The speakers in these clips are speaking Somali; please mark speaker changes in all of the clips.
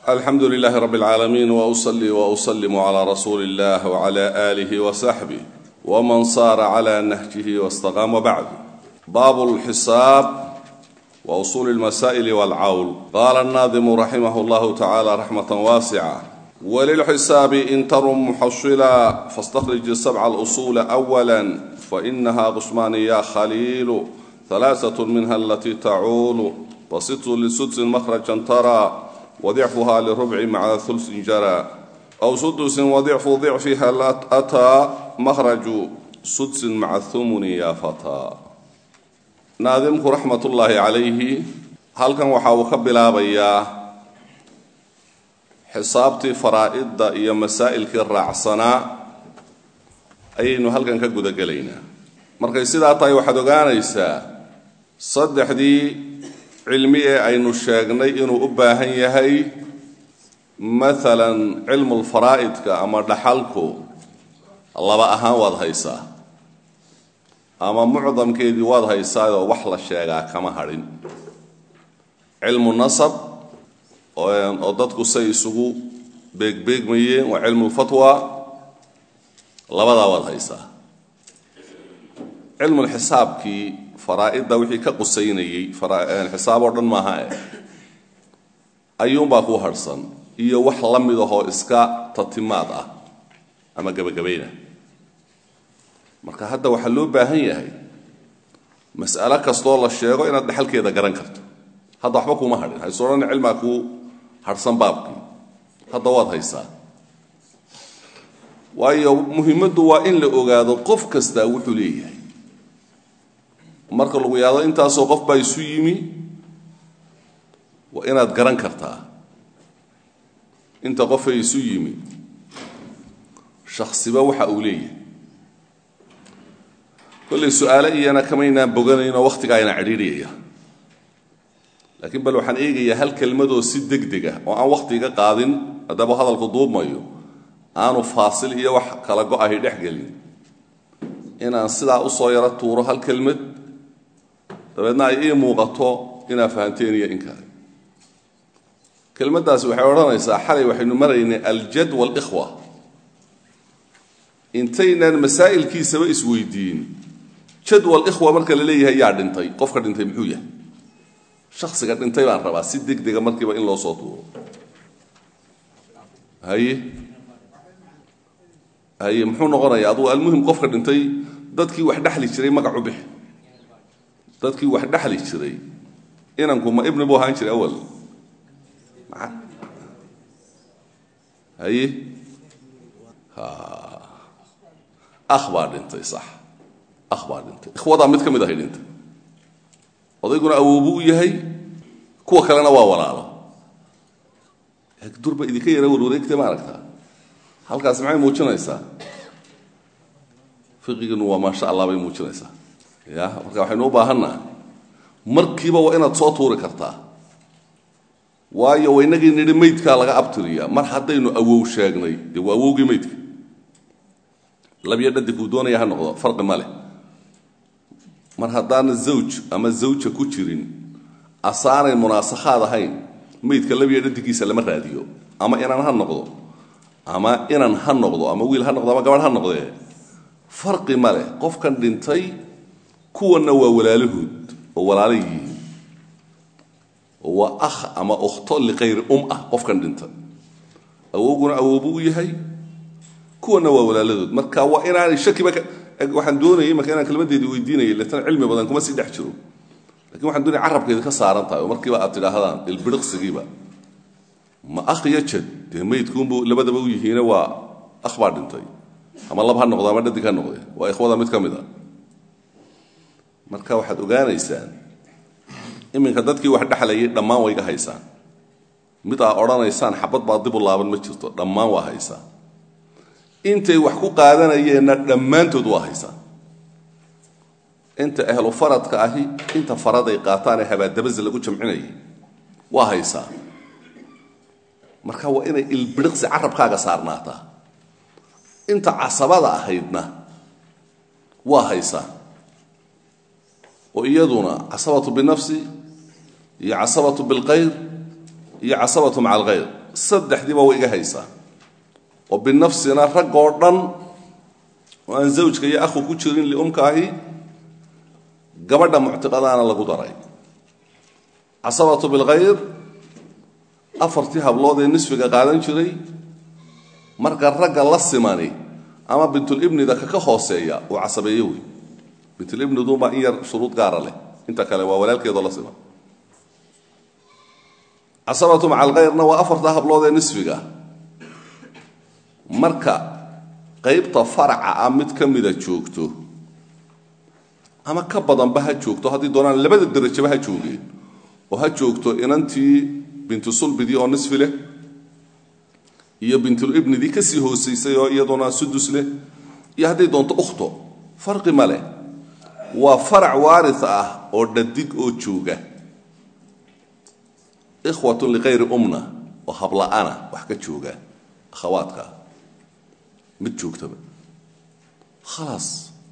Speaker 1: alxamdu lilahi rab اlcaalamiin wأصlي وأsلm عlى rasuuli اllah وعlى آlih وصaxbih wman saara عlى nahjih واstaqam wbacd bab اlxisaab وusul اlmasa'l wاlcawl qala الnaadimu raximah اllah tacalى raxmaة waascة wlilxisaabi in tarum muxashila faاstakrij sabca اlusuula أwla fainaha qusmaani ya khaliilu ثalaaثaة minha alati tacuulu wasitu lisudsin mahrajan tara wadicfuha lirubci maca hulsin jara aw sudusin wadicfu dicfiha ataa mahraju sudsin maca humuni ya fataa naadimku raxmat ullaahi calayhi halkan waxa uu ka bilaabayaa xisaabtii faraa'idda iyo masaa'ilkii raacsanaa ayaynu halkan ka gudagelaynaa markay sidaa tahay waxaad ogaanaysaa saddexdii cilmi ee aynu sheegnay inuu u baahan yahay maalan cilmulfaraa'idka ama dhaxalku laba ahaan waad haysaa ama mucdamkeedii waad haysaayoo wax la sheegaa kama hadhin cilmu nasab oo dadku say isugu beegbeegmayeen waa cilmulfatwa labadaa waad haysaa cilmulxisaabkii faraa'idda wixii ka qusaynayey xisaab oo dhan maaha eh ayuunbaa ku harhsan iyo wax la mid ahoo iska tatimaad ah ama gebagabayna marka hadda waxaa loo baahan yahay mas'alo kastoo la sheego inaad dhexalkeeda garan karto hadda waxba kuma hadhin hayso odhan cilmaa kuu harhsan baabkii hadda waad haysaa waayo muhimaddu waa in la ogaado qof kastaa wuxuu leeyahay marka lagu yaado intaasoo qof baa isu yimi waa inaad garan kartaa inta qofay isu yimi shaksiba waxa uu leeyahay kollay su-aale iyana kamaynaan boganaynoo wakhtigaayna cidhiidhiyaya laakiin bal waxaan eegayaa hal kelmadoo si deg deg ah oo aan wakhtiga qaadin haddaba hadalku duubmayo aanu faasil iyo wax kala go-ahay dhex gelin inaan sidaa usoo yaro tuuro hal kelmad dabeedna ay ii muuqato inaad fahanteen iyo in kale kelmaddaasi waxay odhanaysaa xalay waxaynu maraynay aljad waalikhwa intaynaan masaa'ilkiisaba isweydiin jadwal ikhwa marka la leeyahay yaa dhintay qofka dhintay muxuu yahay shaksiga dhintay baan rabaa si deg dega markiiba in loo soo tuuro haye haye muxuu noqonayaa adugu almuhim qofka dhintay dadkii wax dhexli jiray magac u bixi dadkii wax dhexli jiray inanku ma ibni buu ahaan jiray awal haye akh baa dhintay sax akh baa dhintay ikhwadaa mid ka mid ahay dhintay odayguna awoobu u yahay kuwa kalena waa walaalo durba idinka yara warwareegtay ma aragtaa halkaas maxay muujinaysaa fiqiginu waa maasha allah bay muujinaysaa ya marka waxaynu u baahannaha markiiba waa inaad soo tuuri kartaa waayo waynagii nidhi maydkaa laga abtiriyaa mar haddaynu awow sheegnay dee waa awowgii maydka labyo dhadig uu doonaya ha noqdo farqi ma leh mar haddaana zawj ama zawja ku jirin asaanay munaasakhaad ahayn maydka labyo dhadigiisa lama raadiyo ama inan ha noqdo ama inan ha noqdo ama wiil ha noqdo ama gabadh ha noqdee farqi ma leh qofkan dhintay kuwanna waa walaalahood oo walaala yihiin oo waa akh ama ukhto liqayri um ah qofkan dhintay awowguna awoobu u yahay kuwanna waa walaaladood marka waa inaanay shakiba waxaan doonayay marka inaan kelmadeedii weydiinayay leetana cilmi badan kuma sii dhex jiro lakin waxaan doonaya carabkeeda ka saaran tahay oo markiiba aad tidhaahdaan ilbiriqsigiiba ma akh iyo jad dee maydkuunbu labadaba u yihiine waa akh baa dhintay ama lab ha noqdo ama dhadig ha noqde waa ikhwada mid ka mid a marka waxaad ogaanaysaan iminka dadkii wax dhexlayay dhammaan wayga haysaan mid aa odhanaysaan xabad baa dib u laaban ma jirto dhammaan waa haysaan intay wax ku qaadanayeenna dhammaantood waa haysaan inta ahlu faradka ahi inta faraday qaataan ee habaadabasa lagu jamcinayay waa haysaa marka waa inay ilbiriqsi carabkaaga saarnaataa inta casabada ahaydna waa haysaa oo iyaduna casabatu binafsi iyo casabatu bilkhayr iyo casabatu maca alkhayr saddexdiiba way iga haysaa oo binafsina rag oo dhan oo aan zawjka iyo akhu ku jirin liumkaahi gabadha muctiqadaana lagu daray casabatu bilkhayr afartii hablood ee nisfiga qaadan jiray marka ragga la simani ama bintulibnida kaka hooseeya uu casabeeyo wey bintulibniduunbaa in yar shuruud gaara leh inta kale waa walaalkeedoo la siman casabatu maca alkhayrna waa afartaa hablood ee nisfiga marka qaybta faraca ah mid ka mida joogto ama ka badanba ha joogto haddii doonaan labada derajaba ha joogeen oo ha joogto inantii bintu sulbidii oo nisfi leh iyo bintulibnidii kasii hoosaysay oo iyaduna sudus leh iyo hadday doonto ukhto farqi ma leh waa farac waari ah oo dhadig oo jooga ikhwatun likayri umna oo habla-ana wax ka jooga akhawaadka mid joogtaba khalaas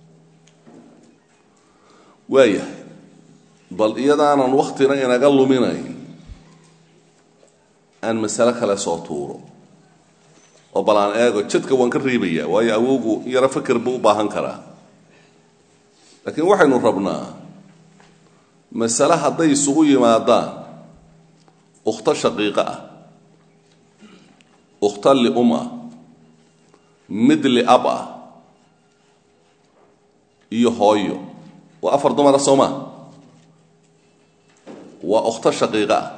Speaker 1: waayahay bal iyadaanan waktina inaga luminayn aan masale kale soo tuuro oo bal aan eego jadka waan ka reebaya waayo awowgu yaro faker buu u baahan karaa laakiin waxaynu rabnaa masale hadday isugu yimaadaan ukhto shaqiiqo ah ukhto lium ah mid liab ah iyo hooyo waa afar dumara soo maa waa ukhto shaqiiqo ah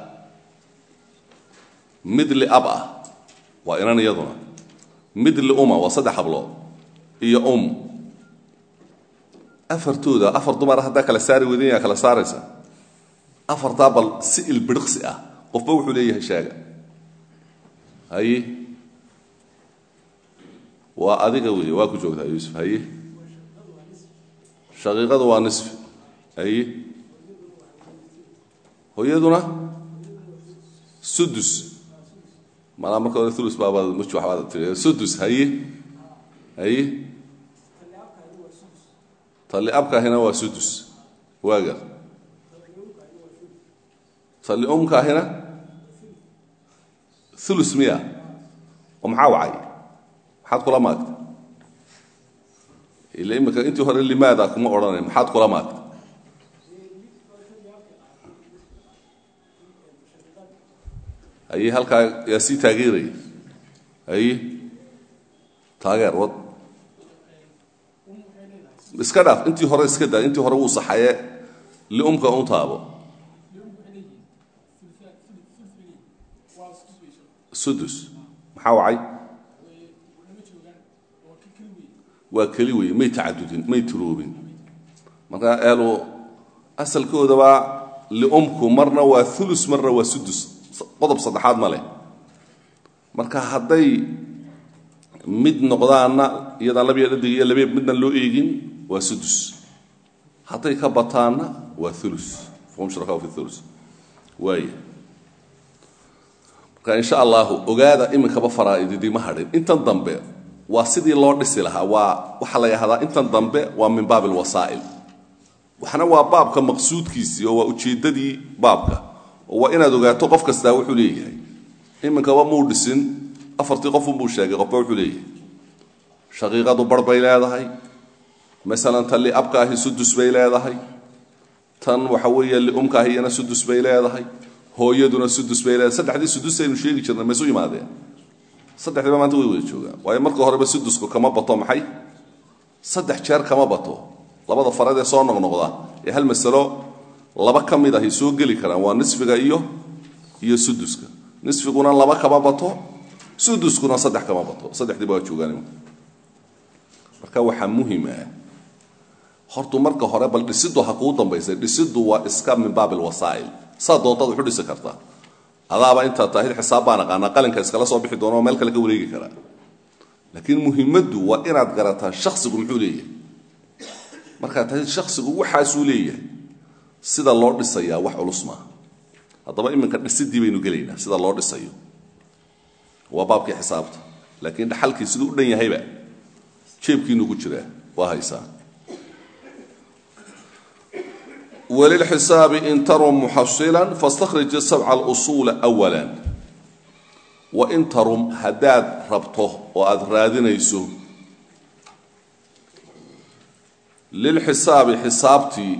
Speaker 1: mid liab ah waa inan iyaduna mid liuma waa saddex hablood iyo um afartooda afar dumara haddaa kala saari weydin yaa kala saaraysa afartaa bal si ilbiriqsi ah qofba wuxuu leeyahay sheega haye waa adiga wey waa ku joogtaa yuusuf haye shaqiiqadu waa nisfi haye hooyaduna sudus malaa marka hore ulus baabaad muj waxbaad tii sudus haye haye tali abkaahina waa sudus waagar tali umkaahina ulus miya oo maxaa wacay maxaad kula maagta ila imika intii hore limaada kuma odhanay maxaad kula maagta haye halkaa yaa sii taageeraya haye taageer wad iska dhaaf intii hore iska daa intii hore wuu saxaye liumka un taabo sudus maxaa wacay waa keli wey may tacadudin may turoobin marka eelu asalkoodaba liumku marna waa ulus marna waa sudus qodob saddexaad ma leh marka hadday mid noqdaanna iyadaan labiya dhadig iyo labiya midna loo eegin waa sudus hadday ka bataanna waa ulus fahum shuraka fi ulus waaya marka insha allahu ogaada iminkaba faraa'ididii ma hadhin intan dambe waa sidii loo dhisi lahaa waa waxaa la yahdaa intan dambe waa min baab alwasaa'il waxna waa baabka maqsuudkiisii oo waa ujeeddadii baabka oo waa inaad ogaato qof kastaa wuxuu leeyahay iminkaba muu dhisin afartii qofunbuu sheegay qofba wuxuu leeyahay shaqiiqadu bar bay leedahay masalan tan liabkaahi sudus bay leedahay tan waxa weeye liumkaahi iyana sudus bay leedahay hooyaduna sudus bay leedahay saddexdii sudus aynu sheegi jirnay maysu yimaadeen saddexdiiba maanta way wada joogaan waayo marka horeba sudusku kama bato maxay saddex jeer kama bato labada farad ee soo noqnoqda ee hal masalo laba ka mid ahay soo geli karaan waa nisfiga iyo iyo suduska nisfiguna laba kama bato suduskuna saddex kama bato saddexdiiba waa joogaan marka waxaa muhim ah hortu marka hore bal dhisiddu ha kuu dambaysay dhisiddu waa iska min baab alwasaa'il saa doontaad wuxu dhisi kartaa adaaba intaa taahid xisaab baan aqaanaa qalinka iskala soo bixi doona oo meel kale ka wareegi karaa laakiin muhimaddu waa inaad garataa shaksigu muxuu leeyahay markaad tahay shaksigu waxaasuu leeyahay sida loo dhisayaa wax culus maaha haddaba iminka dhisidii baynu gelaynaa sida loo dhisayo waa baabkii xisaabta laakiin dhaxalkii siduu u dhan yahayba jeebkiinu ku jiraa waa haysaa وللحساب إن تروا محصلا فاستخرج السبع الأصول أولا wain tarum haddaad rabto oo aada raadinayso lilxisaabi xisaabtii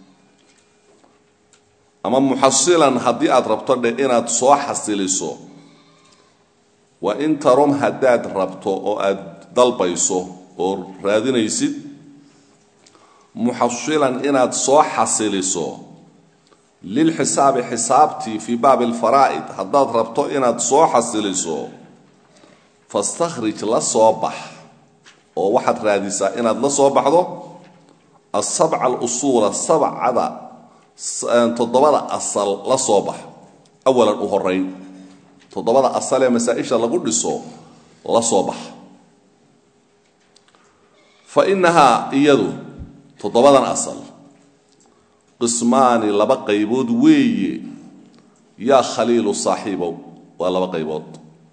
Speaker 1: ama muxasilan haddii aada rabto dhe inaad soo xasiliso wain tarum haddaad rabto oo aada dalbayso oo raadinaysid muxasilan inaad soo xasiliso lilxisaabi xisaabtii fii baabi alfaraa'id haddaad rabto inaad soo xasiliso fastakhrij la soo bax oo waxaad raadisaa inaad la soo baxdo asabca alusuula sabcada toddobada asal la soo bax awalan u horeyn toddobada asal ee masaa-isha lagu dhiso la soo bax fa innahaa iyadu toddobadan asal qismaani laba qaybood weeye yaa khaliilu saaxiibow waa laba qaybood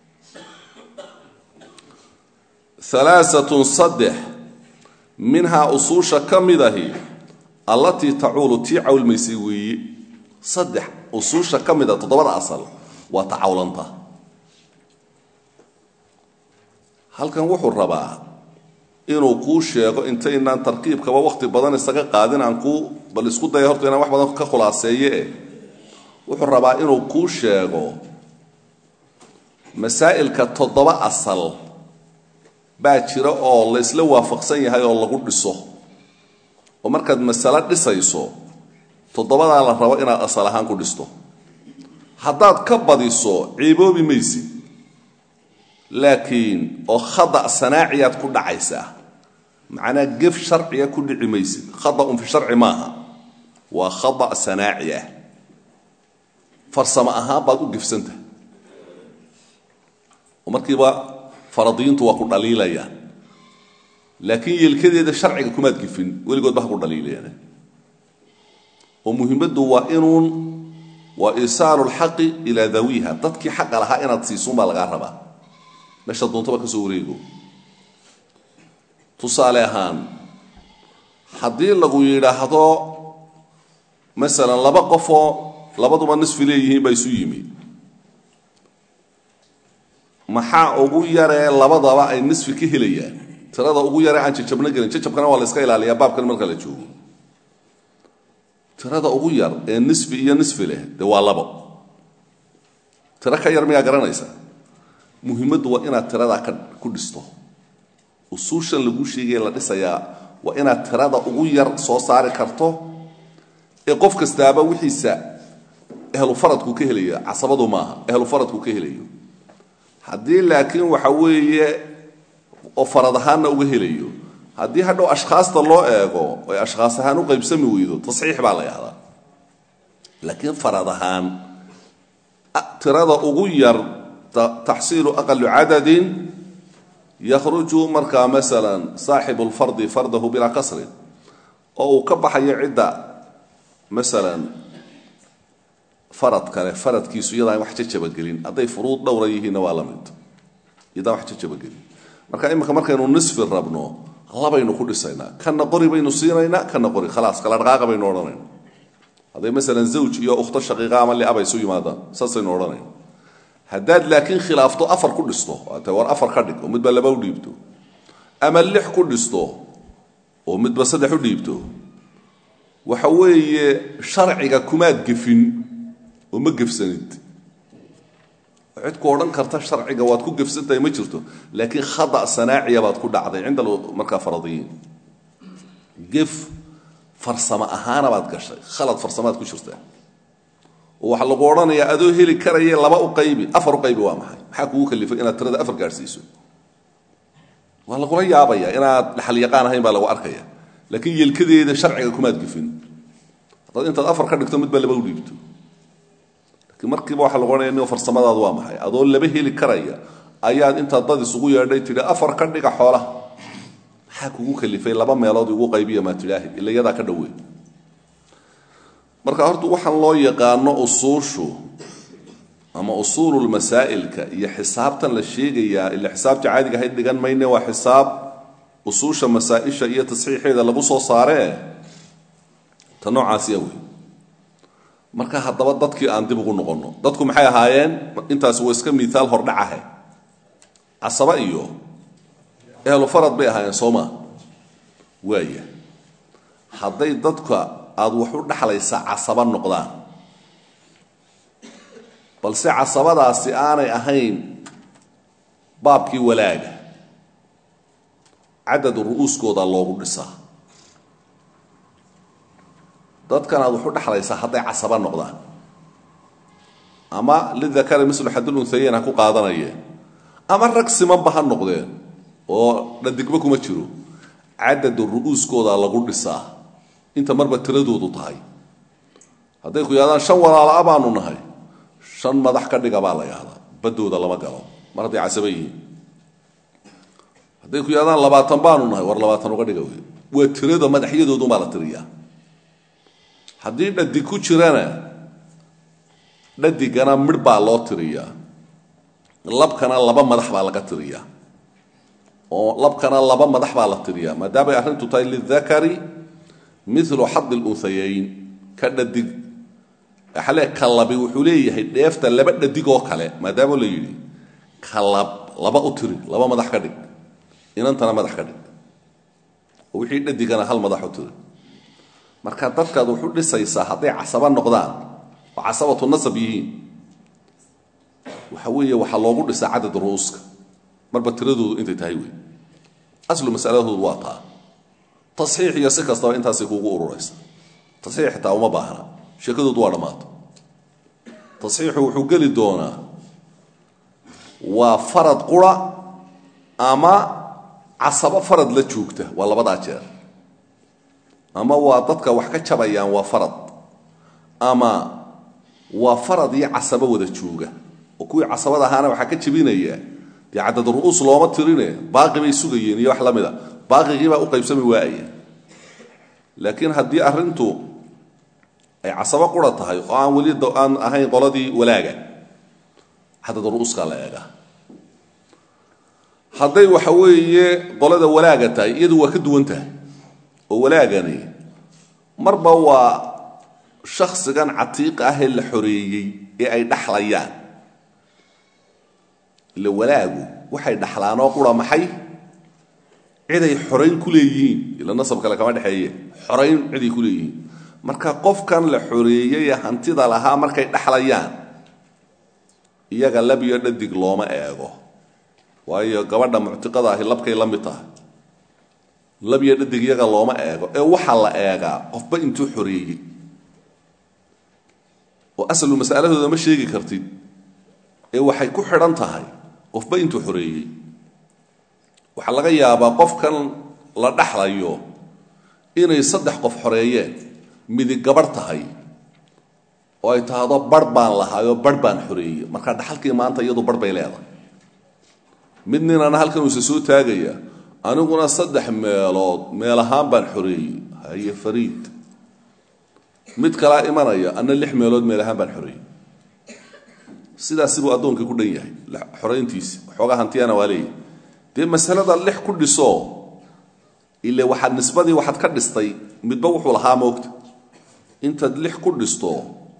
Speaker 1: alaaatun saddex minhaa usuusha ka mid ahi allatii tacuulu tii cawlmaysay weeye saddex usuusha ka mid a toddobada asal waa tacawlanta halkan wuxuu rabaa inuu kuu sheego intaynaan tarkiibkaba wakhti badan isaga qaadin aan kuu bal isku daya horta inaan wax badan ka khulaaseeye eh wuxuu rabaa inuu kuu sheego masaa'ilka toddoba asal baa jira oo la isla waafaqsan yahay oo lagu dhiso oo markaad masalo dhisayso toddobadaa la rabo inaad asal ahaan ku dhisto haddaad ka badiso ciiboobi maysid laakiin oo khada sanaaciyaad ku dhacaysaa macnaa gef sharciga ku dhici maysid khadaun fi sharci maaha waa khada sanaaci ah farsamo ahaan baad u gefsantahay oo markiiba faradiyiintu waa ku dhaliilayaan laakiin yeelkadeeda sharciga kumaad gefin weligoodba ha ku dhaliilayaan oo muhiimaddu waa inuun waa isaalu lxaqi ilaa dawiha dadkii xaqa lahaa inaad siisuunbaa lagaa rabaa meesha doontaba ka soo wareego tusaale ahaan haddii lagu yidhaahdo masalan laba qofoo labaduba nisfi leeyihiin baa isu yimi maxaa ugu yaree labadaba ay nisfi ka helayaan tirada ugu yaree aan jajabna gelin jajabkana waa la iska ilaaliyaa baabkan marka la joogo tirada ugu yar ee nisfi iyo nisfi leh dee waa labo tiro ka yar miyaa garanaysa muhiimaddu waa inaad tiradaa ka ku dhisto usuushan lagu sheegaya la dhisayaa waa inaad tirada ugu yar soo saari karto ee qof kastaaba wixiisa ehlu faradku ka helaya casabadu maaha ehlu faradku ka helayo haddii laakiin waxa weeye oo farad ahaanna uga helayo haddii hadhow ashkhaasta loo eego oy ashkhaas ahaan u qaybsami weydo tasxiix baa la yahdaa laakiin farad ahaan tirada ugu yar taxsiilu aqalu cadadin yakhruju markaa masalan saaxibu lfardi fardahu bilaa kasrin oo uu ka baxayo cidda masalan farad kale faradkiisu iyadaan wax jajabagelin hadday furuud dhowra yihiinna waa la mid iyadaan wax jajabagelin marka imika markaynu nisfi rabno labaynu ku dhisaynaa kana qori baynu siinaynaa kana qori khalaas kala dhaqaaqa baynu odhanayna hadday masalan zawj iyo ukhto shaqiiqa ama liaba isu yimaadaan saasaynu odhanayna haddaad laakiin khilaafto afar ku dhisto waata war afar ka dhig oo midba laba u dhiibto ama lix ku dhisto oo midba saddex u dhiibto waxa weeye sharciga kumaad gefin oo ma gefsanid cid ku odhan karta sharciga waad ku gefsantahay ma jirto laakiin khada sanaaciya baad ku dhacday cinda markaa faradiyiin gef farsamo ahaana baad gashay khalad farsamaad ku jirtaa oo waxaa lagu odhanayaa adoo heli karaye laba u qaybi afar u qaybi waa maxay maxaa kugu kalifay inaad tirada afar gaadhsiiso waa lagula yaabaya inaad dhaxal yaqaan ahayn baa lagu arkaya laakiin yelkadeeda sharciga kumaad gefin haddaad intaad afar ka dhigto midba laba u dhiibto laakiin markiiba waxaa lagu odhanaya nigo farsamadaadu waa maxay adoo laba heli karaya ayaad intaad dad isugu yeedhay tidhi afar ka dhiga xoolaha maxaa kugu kalifay laba meelood igu qaybiya maa tidhaahi ila iyadaa ka dhowey marka horta waxaan loo yaqaano usuushu ama usuululmasaa'ilka iyo xisaabtan la sheegayaa ila xisaabta caadiga ahayd dhigan mayne waa xisaab usuusha masaa-isha iyo tasxiixeeda lagu soo saaree ta noocaasiya wey marka haddaba dadkii aan dib ugu noqonno dadku maxay ahaayeen intaasi waa iska miiaal hordhacahe casaba iyo ehlu farad bay ahaayeen sooma waaya hadday dadka aada wax u dhexlaysaa casaba noqdaan balse casabadaasi aanay ahayn baabkii walaaga cadad ru'uuskooda loogu dhisaa dadkan aad wax u dhexlaysaa hadday casaba noqdaan ama lidakari mislu xadul unhayeyn ha ku qaadanayeen ama rag simanba ha noqdeen oo dhadigba kuma jiro cadada ru'uuskooda lagu dhisaa inta marba tiradoodu tahay hadday ku yidhahdaan shan walaala-a baanu nahay shan madax ka dhiga baa la yahdaa badooda lama galo mar hadday casaba yihiin hadday ku yidhahdaan labaatan baanu nahay war labaatan uga dhiga wey waa tirada madaxyadoodunbaa la tiriyaa haddii dhadig ku jirana dhadigana midh baa loo tiriyaa labkana laba madax baa laga tiriyaa oo labkana laba madax baa la tiriyaa maadaamay arrintu tahay lidakari milu xadi lunhayayn ka dhadig xale ka labi wuxuu leeyahay dheefta laba dhadig oo kale maadaama la yidhi ka lab laba u tiri laba madax ka dhig inantana madax ka dhig oo wixii dhadigana hal madax u tiri marka dadkaad wuxu dhisaysaa hadday casaba noqdaan oo casabatu nasab yihiin waxa weeye waxaa loogu dhisaa cadad ru'uuska marba tiradoodu intay tahay wey aslu masaladoodu waa taa tasxiix iyo si kastaba intaasay kuugu ururaysa tasxiix xitaa uma baahna sheekadoodu waa dhammaato tasxiixu wuxuu geli doonaa waa farad qura ama casabo farad la joogta waa labadaa jeer ama waa dadka wax ka jabayaan waa farad ama waa farad iyo casabo wada jooga oo kuwii casabada ahaana waxaa ka jebinaya dee cadad ru'uus looma tirine baaqi bay sugayeen iyo wax la mida baaqigiibaa u qaybsami waaya laakiin haddii arrintu ay casabo qura tahay oo aan weli aan ahayn qoladii walaaga cadad ru'uuskaa la eegaa hadday waxa weeye qolada walaaga tahay iyadu waa ka duwan tahay oo walaagani marba waa shaksigan catiiqa ah ee la xoreeyey ee ay dhaxlayaan ila walaagu waxay dhaxlaanoo qura maxay ciday xorayn ku leeyihiin ila nasab kale kama dhexeeye xorayn ciday ku leeyihiin marka qofkan la xoreeyey ee hantida lahaa markay dhaxlayaan iyaga lab iyo dhadig looma eego waayo gabadha muctiqada ahi labkay la mid tahay lab iyo dhadig iyaga looma eego ee waxaa la eegaa qofba intuu xoreeyey oo asalu masaladooda ma sheegi kartid ee waxay ku xidhan tahay qofba intuu xoreeyey waxaa laga yaabaa qofkan la dhaxlayo inay saddex qof xoreeyeen midig gabarh tahay oo ay tahdo barh baan lahaayoo barh baan xoreeyey marka dhaxalkii maanta iyadu barh bay leedahay mid ninana halkan uuse soo taagaya aniguna saddex meelood meel ahaan baan xoreeyey haye fariid mid kalaa imanaya ana lix meelood meel ahaan baan xoreeyey sidaasi buu addoonkii ku dhan yahay xorayntiisi waxoogaa hantiyana waa leeyahy dee masalada lix ku dhiso ile waxaad nisbadii waxaad ka dhistay midba wuxuu lahaa moogta intaad lix ku dhisto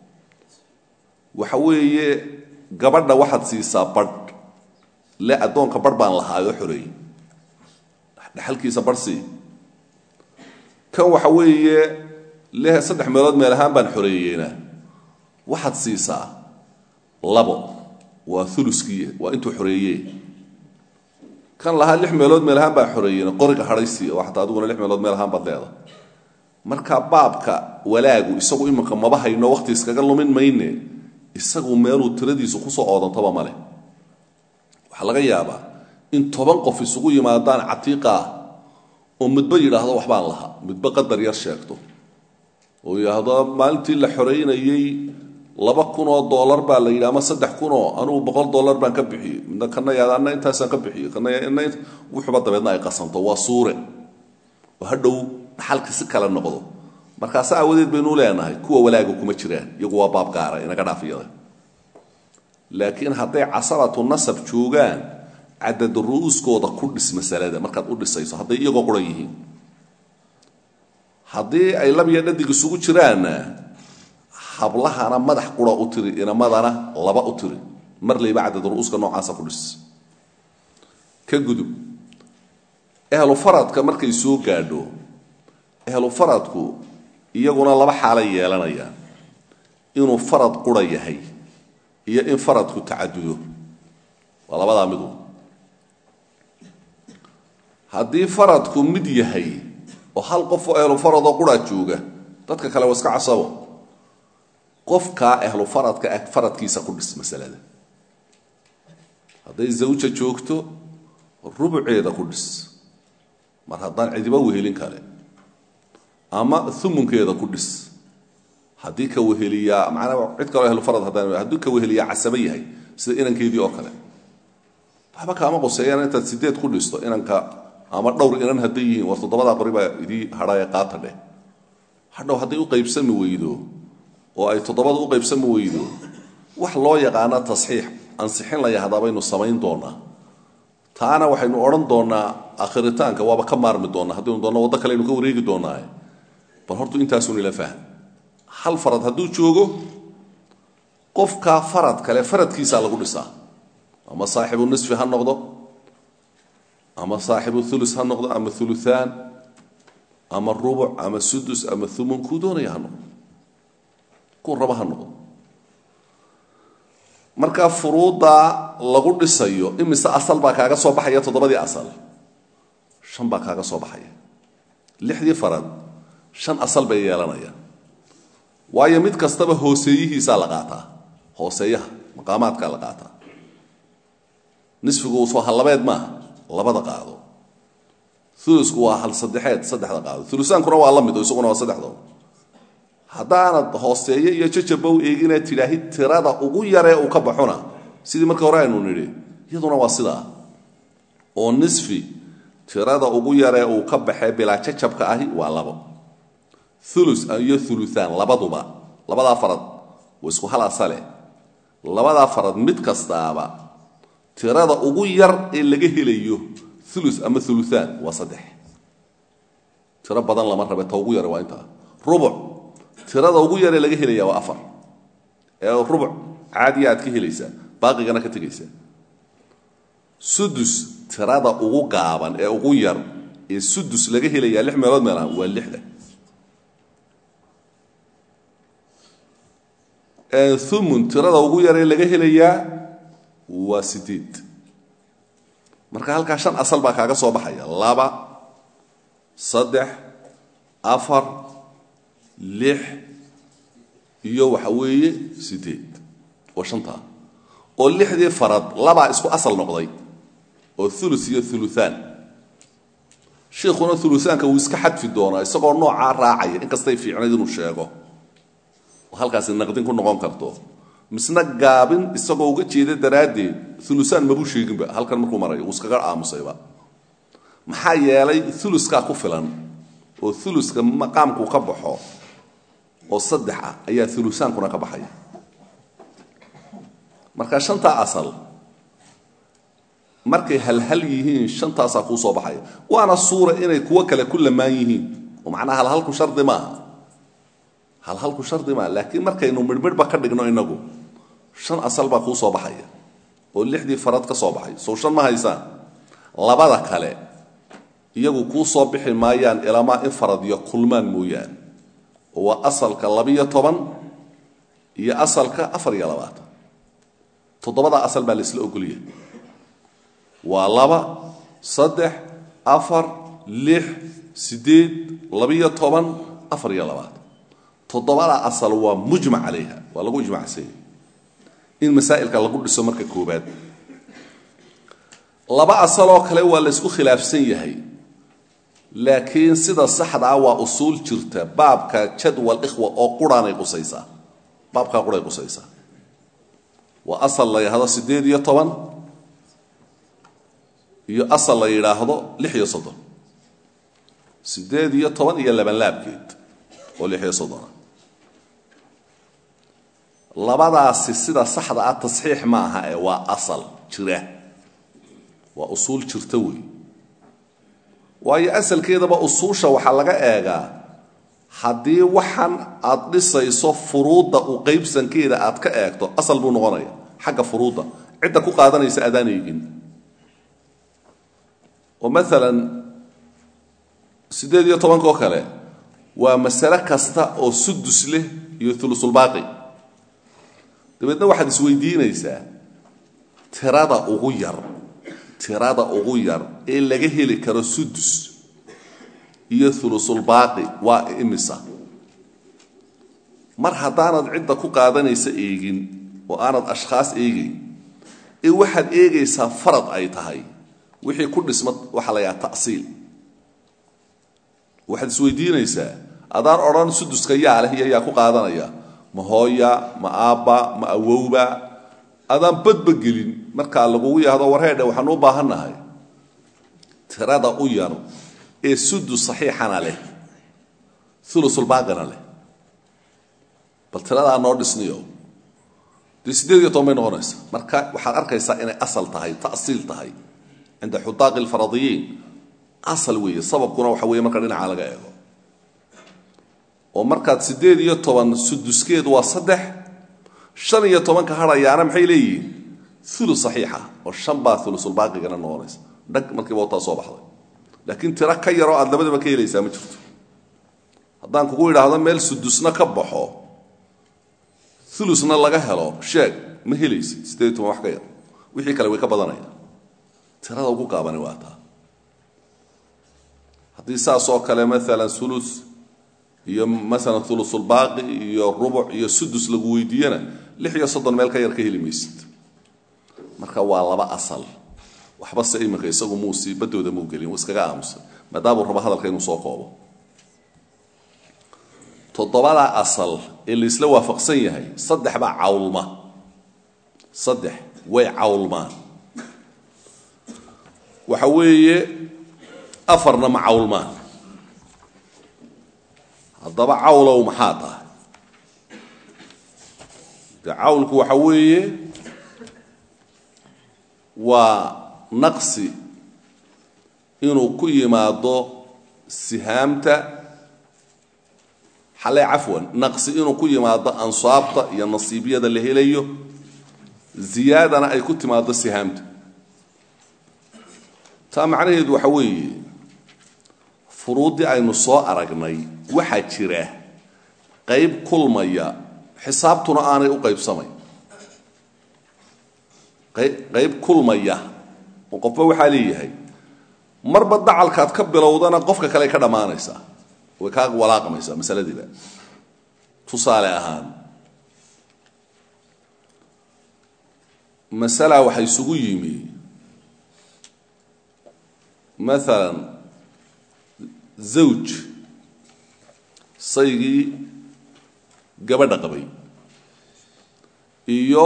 Speaker 1: waxa weeye gabadha waxaad siisaa badh le addoonka barh baan lahaayoo xoreeyey dhexalkiisa barh sii kan waxa weeye le saddex meelood meel ahaan baan xoreeyeyna waxaad siisaa labo waa uluskii waa intuu xoreeye kan lahaa lix meelood meel ahaan baa xoreeyena qoriga hadhaysiiya oo xataa adiguna lix meelood meel ahaan baad leeda marka baabka walaagu isagu iminka maba hayno waqti iskaga lumin mayne isagu meeluu tiradiisu kusoo oodantaba male waxaa laga yaabaa in toban qof isugu yimaadaan catiiqa ah oo midba yidhaahdo waxbaan lahaa midba qadar yar sheegto oo yidhaahdo maalintii la xoreynayey laba kun oo dollar baa la yidhi ama saddex kunoo anugu boqol dollar baan ka bixiyey midna kana yaada anna intaasaan ka bixiyey kana ina wuxuba dabeedna ay qasanto waa suure oo hadhow dhaxalka si kale noqdo markaas aawadeed baynu leenahay kuwa walaaga kuma jiraan iyagu waa baab gaara inaga dhaafiyada laakiin hadday casabatu nasab joogaan cadad ru'uuskooda ku dhis masalada markaad u dhisayso hadday iyagoo quran yihiin haddii ay lab iyo dhadig isugu jiraanna hablahana madax qura u tiri inamadana laba u tiri mar layba cadad ru'uuska noocaasa ku dhis ka gudub ehlu faradka markay soo gaadho ehlu faradku iyaguna laba xaalay yeelanayaan inuu farad qura yahay iyo in faradku tacadudo waa labadaa midu haddii faradku mid yahay oo hal qof oo ehlu faradoo quraa jooga dadka kale waa iska casabo qofkaa ehlu faradka ah faradkiisa ku dhis masalada hadday zawja joogto rubuceeda ku dhis mar haddaan cidiba wehelin kale ama umunkeeda ku dhis haddii ka weheliyaa macnaa cid kaloo ehlu farad haddaan hadduu ka weheliyaa casabo yahay sida inankeedii oo kale waxba kaama qoseeyaan intaad sideed ku dhisto inanka ama dhowr inan hadday yihiin war toddobadaa qori baa idii hadhaye qaata dheh hadhow hadday u qaybsami weydo oo ay toddobada u qaybsami weydo wax loo yaqaana tasxiix ansixin la yahdaa baynu samayn doonaa taana waxaynu odhan doonaa akhiritaanka waaba ka maarmi doonaa haddaynu doonno waddo kale aynu ka wareegi doonaa bal hortu intaasun ila fahm hal farad hadduu joogo qofkaa farad kale faradkiisaa lagu dhisaa ama saaxibu nisfi ha noqdo ama saaxibu ulus ha noqdo ama uluaan ama rubuc ama sudus ama umun kuu doonaya ha noqdo kuu raba ha noqdo markaa furuuddaa lagu dhisayo imise asal baa kaaga soo baxaya toddobadii asal shan baa kaaga soo baxaya lixdii farad shan asal bay yeelanayaan waayo mid kastaba hooseeyihiisaa la qaataa hooseeyaha maqaamaadkaa la qaataa nisfigu soo hallabeed maaha labada qaado ulusku waa hal saddexeed saddexda qaado ulusaankuna waa la mid oo isaguna waa saddexdo haddaanad hooseeye iyo jajaba u eegina tidhaahid tirada ugu yaree uu ka baxona sidii markii hore aynu nidhi iyaduna waa sidaa oo nisfi tirada ugu yaree uu ka baxee bilaa jajabka ahi waa labo ulus iyo uluaan labaduba labadaa farad waa isku hal asale labadaa farad mid kastaaba tirada ugu yar ee laga helayo ulu ama uluaan waa saddex tiro badan lama rabe ta ugu yare waa intaa rubuc tirada ugu yaree laga helaya waa afar ee rubuc caadiya aad ka helaysaa baaqigana ka tegaysaa sudus tirada ugu gaaban ee ugu yar ee sudus laga helayaa lix meelood meelaha waa lixda umun tirada ugu yaree laga helayaa waa sideed marka halkaa shan asal baa kaaga soo baxaya laba saddex afar lix iyo waxa weeye sideed waa shantaa oo lixdii farad labaa isku asal noqday oo ulus iyo uluaan shiikhuna uluaanka wuu iska xadfi doonaa isagoo noocaa raacaya inkastay fiicnayd inuu sheego halkaasi naqdin ku noqon karto misna gaabin isagoo uga jeeda daraaddeed ulusaan mabuu sheeginba halkan markuu marayo uu iskaga aamusayba maxaa yeelay uluskaa ku filan oo uluska maqaamku ka baxo oo saddex ah ayaa ulusaankuna ka baxaya marka shantaa asal markay halhal yihiin shantaasaa kuu soo baxaya waana suura inay kuwo kale ku lamaan yihiin oo macnaha halhalku shardi maaha halhalku shardi maa laakiin markaynu midhmidhba ka dhigno inagu shan asal baa kuu soo baxaya oo lixdii farad ka soo baxay sow shan ma haysaan labada kale iyagu kuu soo bixi maayaan ilamaa in faradiyo kulmaan mooyaan oo waa asalka labiyo toban iyo asalka afar iyo labaatan toddobadaa asal baa laisla ogolyahay waa laba saddex afar lix siddeed labiyo toban afar iyo labaatan toddobada asal waa mujmac calayha waa lagu ijmacsanya in masaa'ilka lagu dhiso marka koobaad laba asaloo kale waa la ysku khilaafsan yahay laakiin sida saxda ah waa usuul jirta baabka jadwal ikhwa oo quraanay qusaysaa baabkaa quray qusaysaa waa asal la yidhaahdo siddeed iyo toban iyo asal la yidhaahdo lix iyo soddon siddeed iyo toban iyo labanlaabkeed oo lix iyo soddona labadaasi sida saxda ah tasxiix ma aha ee waa asal jira waa usuul jirta wey waayo asalkeedaba usuusha waxaa laga eegaa haddii waxan aad dhisayso furuudda u qaybsankeeda aad ka eegto asal buu noqonaya xagga furuudda cidda ku qaadanaysa adaan eegin oo maalan siddeed iyo tobanka oo kale waa masale kasta oo sudus leh iyo ulusulbaaqi dabeedna waxaad isweydiinaysaa tirada ugu yar tirada ugu yar ee laga heli karo sudus iyo ulusulbaaqi waa imisa mar haddaanad cidda ku qaadanaysa eegin oo aanad ashkhaas eegayn ee waxaad eegaysaa farad ay tahay wixii ku dhisma waxaa la yidhaha ta'siil waxaad isweydiinaysaa adaan odhan suduska yaa leh iyo yaa ku qaadanaya ma hooya ma aabba ma awowba adaan badba gelin markaa lagugu yahdo warheedhe waxaan u baahannahay tirada u yar ee sudus saxiixana leh ulusulbaaqina leh bal tiradaa noo dhisniyo dee siddeed iyo toban bay noqonaysa marka waxaad arkaysaa inay asal tahay ta'siil tahay cinda xudaaqi alfaradiyiin asal weeye sababkuna waxa weeye marka dhinaca laga eego oo markaad siddeed iyo toban suduskeedu waa saddex shan iyo tobanka hadhayaana maxay leeyihiin ulu saxiixa oo shan baa ulusulbaaqigana noqonaysa dhag markiiba wataa soo baxday laakiin tiro ka yaroo aad labadaba ka helaysaa ma jirto haddaan kugu idhaahdo meel sudusna ka baxo ulusna laga helo sheeg ma helaysid siddeed iyo toban wax ka yar wixii kale way ka badanayaan tirada ugu gaabani waa taa haddii saas oo kale maalan ulus iyo maalan ulusulbaaqi iyo rubuc iyo sudus lagu weydiiyana lix iyo soddon meel ka yar ka heli maysid marka waa laba asal waxba se iminka isagu muusi badooda muu gelin wuu iskaga aamusay maadaamuu rabo hadalka inuu soo koobo toddobadaa asal ee laisla waafaqsan yahay saddex baa cawlma saddex way cawlmaan waxa weeye afarna ma cawlmaan haddaba cawlow maxaa tahay de cawlku waxa weeye waa naqsi inuu ku yimaado sihaamta xale cafwan naqsi inuu ku yimaado ansaabta iyo nasiibiyada la helayo ziyaadana ay ku timaado sihaamta taa macnaheedu waxa weeye furuuddii aynu soo aragnay waxaa jira qayb kulmaya xisaabtuna aanay u qaybsamayn qayb kulmaya oo qofba waxaa leeyahay marba dacalkaad ka bilowdana qofka kale ka dhammaanaysaa way kaa walaaqmaysaa masaladiiba tusaale ahaan masala waxa isugu yimi maalan zawj saygii gabadha qabay iyo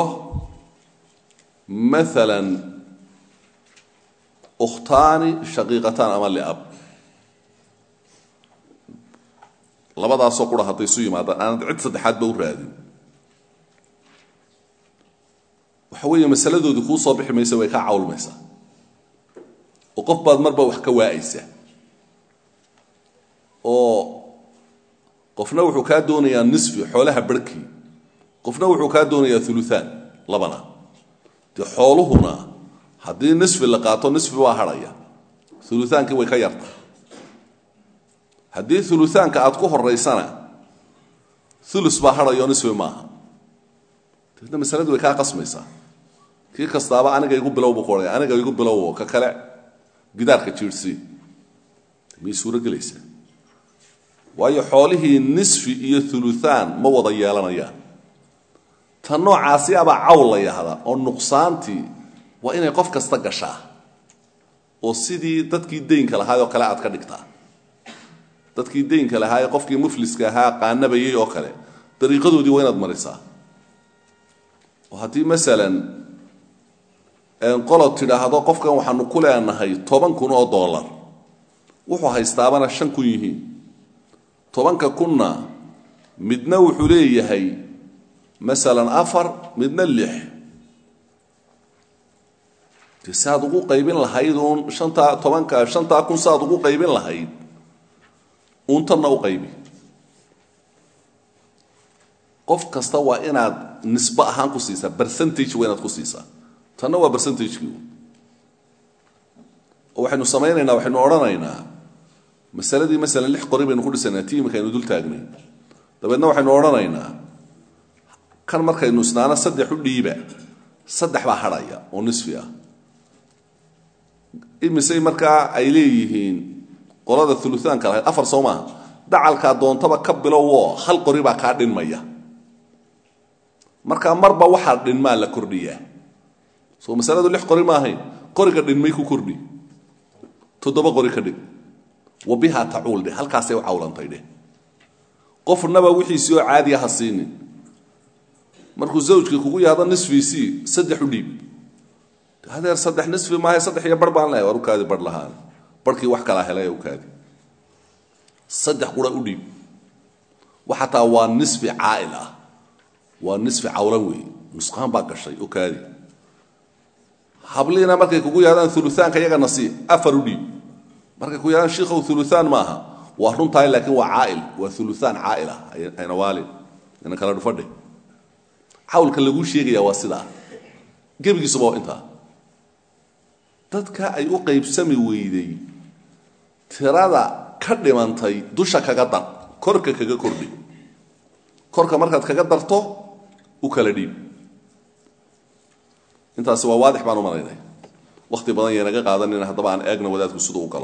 Speaker 1: maalan ukhtaani shaqiiqataan ama liab labadaasoo qura hadday isu yimaadaan aanad cid saddexaadba u raadin waxa weeye masaladoodii kuu soo bixi maysa way kaa cawlmaysaa oo qof baad marba wax ka waa'aysaa oo qofna wuxuu kaa doonayaa nisfi xoolaha barhkii qofna wuxuu kaa doonayaa uluaan labana dee xooluhuna haddii nisfi la qaato nisfi waa hadhaya ulutaankii way ka yarta haddii uluaanka aad ku horaysana ulus baa hadhayo nisfi maaha dabeedna masaladii way kaa qasmaysaa kii kastaaba aniga igu bilow buu ku odhaya aniga igu bilowo ka kale gidaarka jiirsii miyay suuro gelaysaa waayo xoolihii nisfi iyo uluaan ma wada yeelanayaan ta noocaasi abaa cawl la yahda oo nuqsaantii waa inay qof kasta gashaa oo sidii dadkii deynka lahaayoo kale aad ka dhigtaa dadkii deynka lahaa ee qofkii mufliska ahaa qaanabayay oo kale dariiqadoodii waa inaad marisaa oo haddii masalan qolod tidhaahdo qofkan waxaanu ku leenahay toban kun oo dollar wuxuu haystaabana shan kun yihiin tobanka kunna midna wuxuu leeyahay masalan afar midna lix de saaad ugu qaybin lahayd uun shantaa tobanka shantaa kun saaad ugu qaybin lahayd uun tanna u qaybi qof kasta waa inaad nisbo ahaan ku siisaa percentage waa inaad ku siisaa tanna waa percentagekii oo waxaynu samaynaynaa waxaynu odhanaynaa masaladii masalan lix qori baynu ku dhisaynaa ti imika aynu dul taagnay dabeedna waxaynu odhanaynaa kan markaynu isnaana saddex u dhiiba saddex baa hadhaya oo nisfi ah imisey markaa ay leeyihiin qolada uluaanka lahayd afar soo maaha dacalkaa doontaba ka bilowoo hal qori baa kaa dhinmaya markaa marba waxaa dhinmaa la kordhiyaa soo masaladu lix qori ma ahayn qoriga dhinmay ku kordhi toddoba qori ka dhig wa bihaa tacuul dheh halkaasay u cawlantay dheh qofnaba wixiisii oo caadiya ha siinin markuu zawjkii kugu yaado nisfiisii saddex u dhiib hadeer saddex nisfi maaha saddex iyo bar baan lehay war ukaadi bar lahaan barhkii wax kalaa helay ukaadi saddex qura u dhiib xataa waa nisfi caail ah waa nisfi cawlan weeye nusqaan baa gashay ukaadi habliina markay kugu yaadaan uluaanka iyagana sii afar u dhiib markay ku yaadaan shiikhow uluaan maaha waa runtahay laakiin waa caail waa uluaan caail ah ayna waalin ina kala dhufadhe cawlka laguu sheegaya waa sidaa gebigiisuba waa intaa dadka ay u qaybsami weyday tirada ka dhimantay dusha kaga dar korka kaga kordhi korka markaad kaga darto u kala dhiib intaasi waa waadix baan u malaynay wakhti badan yaynaga qaadanina haddaba aan eegna wadaadku siduu u galo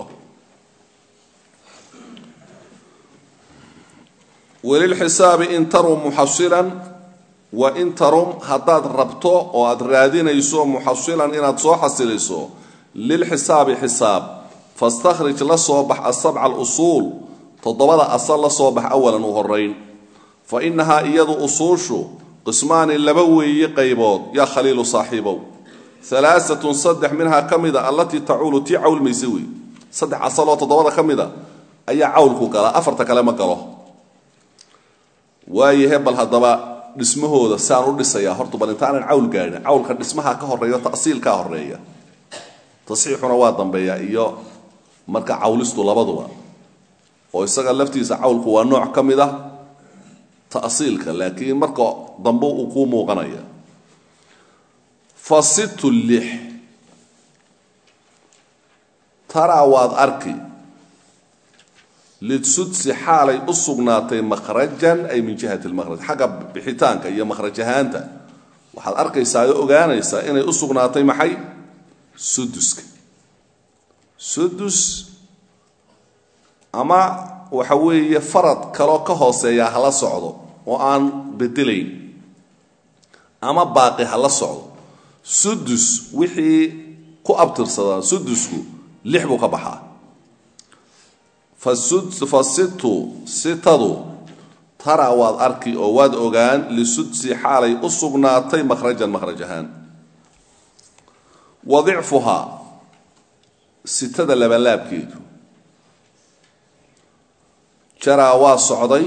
Speaker 1: welilxisaabi in tarum muxasilan wa in tarum haddaad rabto oo aad raadinayso muxasilan inaad soo xasiliso lilxisaabi xisaab fastakhrij la soo bax asabca alusuul toddobada asal la soo bax awalan u horayn fa innahaa iyadu usuushu qismaani laba weeye qaybood yaa khaliilu saaxiibow alaaatun saddex minhaa ka mida allatii tacuulu tii cawlmaysa wey saddex asaloo toddobada ka mida ayaa cawlku galaa afarta kale ma galo waayahe bal haddaba dhismahooda saan u dhisayaa horta bal intaanan cawl gaadhin cawlka dhismaha ka horeeyo tasiilkaa horeeya tasxiixuna waa dambeeya iyo marka cawlistu labaduba oo isaga laftiisa cawlku waa nooc ka mid ah ta'siilka laakiin marka dambe uu kuu muuqanaya fa situ lix taraa waad arki lidsudsi xaalay u sugnaatay makhrajan ay min jihati lmakhraj xagga bixitaanka iyo makhraj ahaanta waxaad arkaysaa oo ogaanaysaa inay u sugnaatay maxay suduska sudus ama waxa weeye farad kaloo ka hooseeyaa hala socdo oo aan bedelayn ama baaqi hala socdo sudus wixii ku abtirsadaa sudusku lix buu ka baxaa fa situ sitadu tara waad arki oo waad ogaan lisudsi xaalay u sugnaatay makhrajan makhraj ahaan wa dicfuhaa sitada labalaabkeedu jaraa waa socday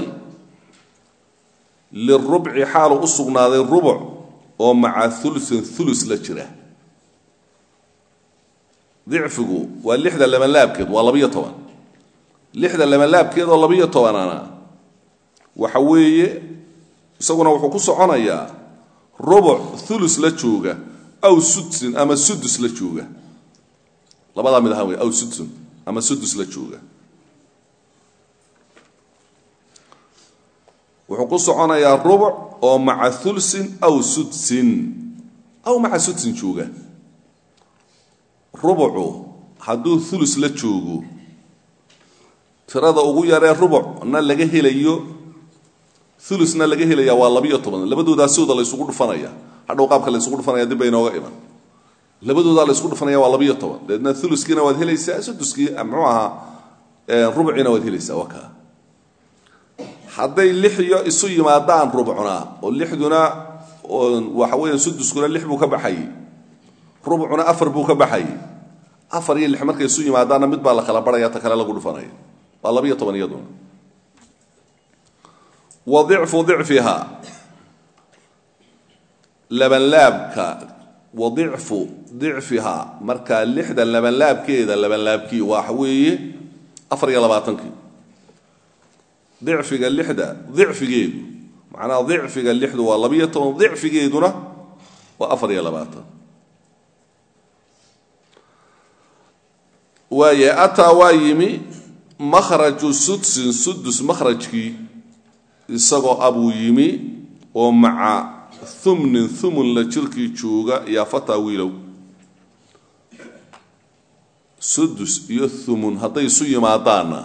Speaker 1: lirubci xaalu u sugnaaday rubuc oo maca ulusin ulus la jira dicfigu waa lixda labanlaabkeed waa labiyo toban lixda labanlaabkeed oo labiyo tobanana waxa weeye isaguna wuxuu ku soconayaa rubuc ulus la jooga aw sudsin ama sudus la jooga labadaa mid ahaan wey aw sudsun ama sudus la jooga wuxuu ku soconayaa rubuc oo maca ulsin aw sudsin aw maca sudsin jooga rubucu hadduu ulus la joogo tirada ugu yaree rubucna laga helayo ulusna laga helaya waa labiyo toban labadoodaa sooda la ysugu dhufanaya hadhow qaabka la ysugu dhufanaya dib bay inooga iman labadoodaa la ysku dhufanaya waa labiyo toban dabeedna uluskiina waad helaysaa suduskii muxuu ahaa rubuciina waad helaysaa waa kaa hadday lix iyo isu yimaadaan rubcuna oo lixduna waxa weya suduskuna lix buu ka baxayey rubcuna afar buu ka baxayey afar iyo lix markay isu yimaadaanna mid baa la kala barhaya ta kale lagu dhufanaya waa labiyo toban iyaduna wa dicfu dicfiha labanlaabka wa dicfu dicfiha markaa lixda labanlaabkeeda labanlaabkii waxa weeye afar iyo labaatankii dicfiga lixda dicfigeedu macnaha dicfiga lixdu waa labiyo toban dicfigeeduna waa afar iyo labaatan waaye ataa waa yimi makhraju sudsin sudus makhrajkii isagoo abuu yimi oo maca humnin humun la jirkii jooga yaa fataa wiilow sudus iyo humun hadday isu yimaadaanna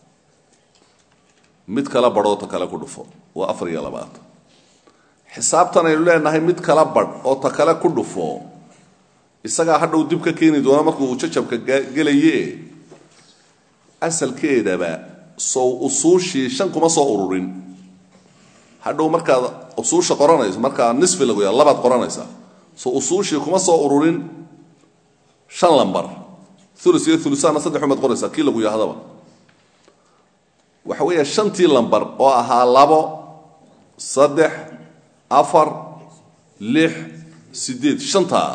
Speaker 1: mid kala badhoo ta kale ku dhufo waa afar iyo labaatan xisaabtan aynu leenahay mid kala badh oo ta kale ku dhufo isagaa hadhow dib ka keeni doona markuu jajabka gelaye asalkeedaba sow usuushii shan kuma soo ururin hadhow markaad usuusha qoranayso markaa nisfi lagu yaa labaad qoranaysa so usuushii kuma soo ururin shan lambar ulus iyo ulusaanna saddex umaad qoraysaa kii lagu yahdaba waxa weeya shantii lambar oo ahaa labo saddex afar lix sideed shantaa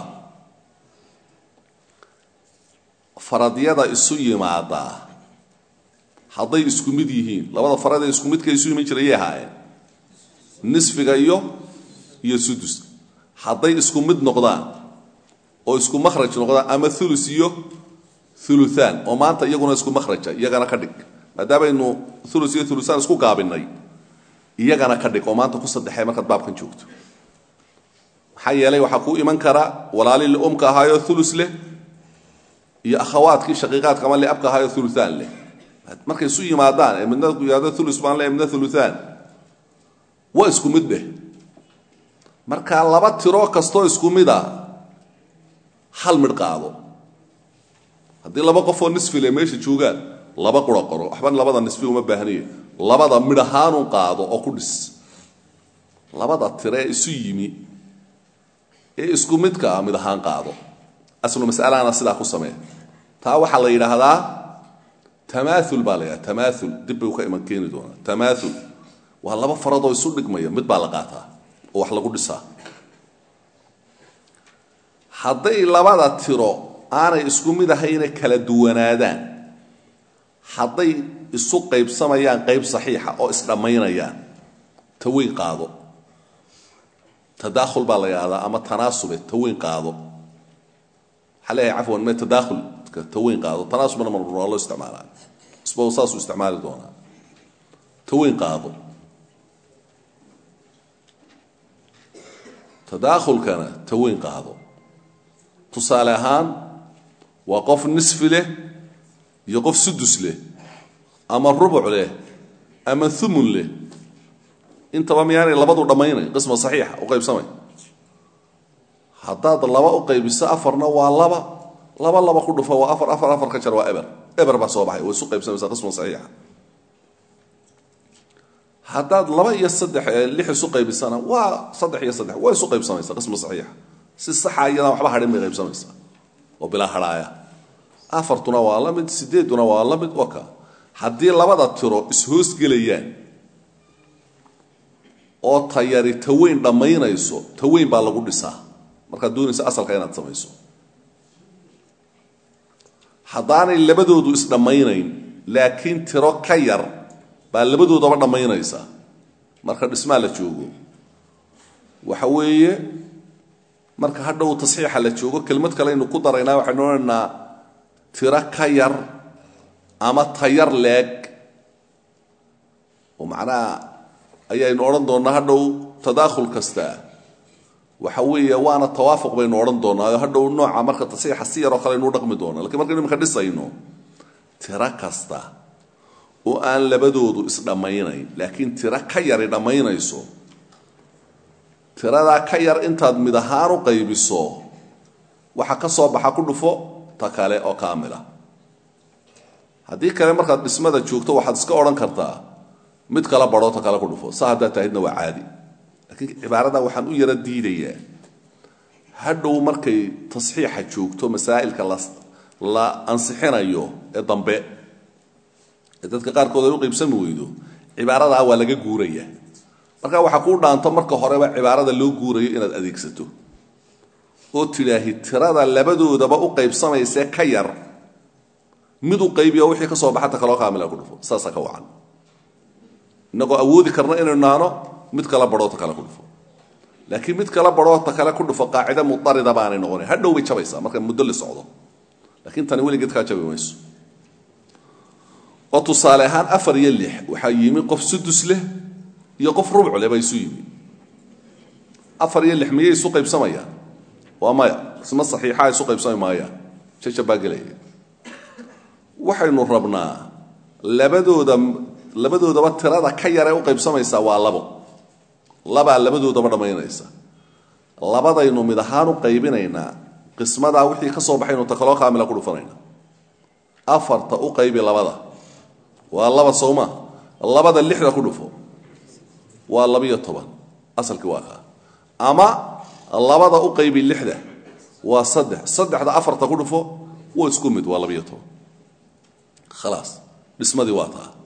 Speaker 1: faradyada isu yimaadaa hadday isku mid yihiin labada farada isku midka isu iman jirayay ahaayeen nisfiga iyo iyo sudus hadday isku mid noqdaan oo isku makhraj noqdaan ama ulus iyo uluaan oo maanta iyaguna isku makhraja iyagana ka dhig maadaamaynu ulus iyo ulusaan isku gaabinay iyagana ka dhig oo maanta ku saddexee markaad baabkan joogto maxaa yeelay waxaa kuu iman kara walaalii umka ahaayo ulus leh iyo akhawaadkii shaqiiqaadka ama liabka ahaayo uluaan leh markay isu yimaadaan ee midna yihahdo ulus baan le midna uluaan waa isku mid dheh marka laba tiro kastoo isku mid a hal midh qaado haddii laba qofoo nisfile meesha joogaan laba qura qoro waxba labada nisfi uma baahnaye labada midh ahaanun qaado oo ku dhis labada tire ee isu yimi ee isku midka ah mid ahaan qaado aslu masalahana sidaa ku samee taa waxaa la yidhaahdaa tamaaul baa la yidhahda tamaaul dib bay ka iman keeni doonaa tamaaul waa laba faradoo isu dhigmaya mid baa la qaataa oo wax lagu dhisaa hadday labada tiro aanay isku mid ahayna kala duwanaadaan hadday isu qaybsamayaan qayb saxiixa oo isdhammaynayaan taweyn qaado tadaakhul baa la yidhahdaa ama tanaasube taweyn qaado waxaa leeyahay cafwan me tadaakhulka taweyn qaado tanaasubna mar waa loo isticmaalaa isba saasuu isticmaali doonaa taweyn qaado tadaakhulkana taweyn qaado tusaale ahaan waa qof nisfi leh iyo qof sudus leh ama rubuc leh ama umun leh intaba miyaanay labadu dhammaynay qisma saxiixa u qaybsamay haddaad laba u qaybiso afarna waa laba laba laba ku dhufo waa afar afar afar ka jar waa eber eber baa soo baxay way isu qaybsamaysaa qisma saxiixa haddaad laba iyo saddex lix isu qaybisana waa saddex iyo saddex waa isu qaybsamaysaa qisma saxiixa si saxa iyadaan waxba hadhin bay qaybsamaysaa oo bilaa hadhaaya afartuna waa la mid sideeduna waa la mid waka haddii labada tiro ishoosgelayaan oo tayari taweyn dhammaynayso taweyn baa lagu dhisaa markaad doonaysa asalka inaad samayso haddaanay labadoodu isdhammaynayn laakiin tiro ka yar baa labadoodaba dhammaynaysa marka dhismaa la joogo waxa weeye marka hadhow tasxiixa la joogo kelmad kale aynu ku daraynaa waxaynu odhanaynaa tiro ka yar ama tayar leeg oo macnaha ayaynu odhan doonnaa hadhow tadaakhul kasta waxa weeye waana tawaafuq baynu odhan doonnaa oo hadhow nooca marka tasxiixa si yaroo kale aynu u dhaqmi doona lakiin markaynu iminka dhisayno tiro kasta oo aan labadoodu isdhammaynayn laakiin tiro ka yari dhammaynayso tiradaa ka yar intaad mid ahaan u qaybiso waxa ka soo baxa ku dhufo ta kale oo kaamila haddii kale markaad dhismada joogto waxaad iska odhan kartaa mid kala badhoo ta kale ku dhufo sa haddaad tahidna waa caadi laakiin cibaaradan waxaan u yaro diidayaa hadhow markay tasxiixa joogto masaa'ilka la ansixinayo ee dambe ee dadka qaarkood ay u qaybsami weydo cibaaradaa waa laga guuraya marka waxaa kuu dhaanto marka horeba cibaarada loo guurayo inaad adeegsato oo tidhaahi tirada labadoodaba u qaybsamaysee ka yar mid u qaybiyo wixii ka soo baxata kaloo kaamila ku dhufo saasaa ka wacan innagoo awoodi karna inaynu naano mid kala badhoo ta kale ku dhufo laakiin mid kala badhoo ta kale ku dhufo qaacida mudarida baanay noqonayn hadhow bay jabaysaa marka muddo la socdo laakiin tani weligeed kaa jabi mayso oo tusaale ahaan afar iyo lix waxaa yimi qof sudus leh iyo qof rubcu leh baa isu yimi afar iyo lix miyay isu qaybsamayaan waa maya isma saxiixa isu qaybsami maayaan jajab baa gelaya waxaynu rabnaa labadooda labadoodaba tirada ka yare u qaybsamaysaa waa labo labaa labadoodaba dhammaynaysa labadaynu mid ahaan u qaybinaynaa qismadaa wixii ka soo baxaynu ta kaloo kaamila ku dhufanayna afarta u qaybi labada waa laba sowma labada lixda ku dhufo waa labiyo toban asalkii waa kaa ama labada u qaybi lixda waa saddex saddexda afarta ku dhufo waa isku mid waa labiyo toban khalaas dhismadii waa taa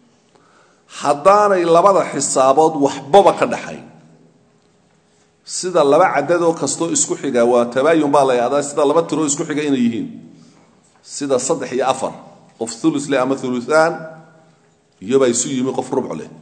Speaker 1: haddaanay labada xisaabood waxbaba ka dhaxayn sida laba cadadoo kastoo isku xiga waa tabaayun baa la yahdaa sida laba tiroo isku xiga inay yihiin sida saddex iyo afar qof ulus leh ama uluaan iyobaa isu yimi qof rubc leh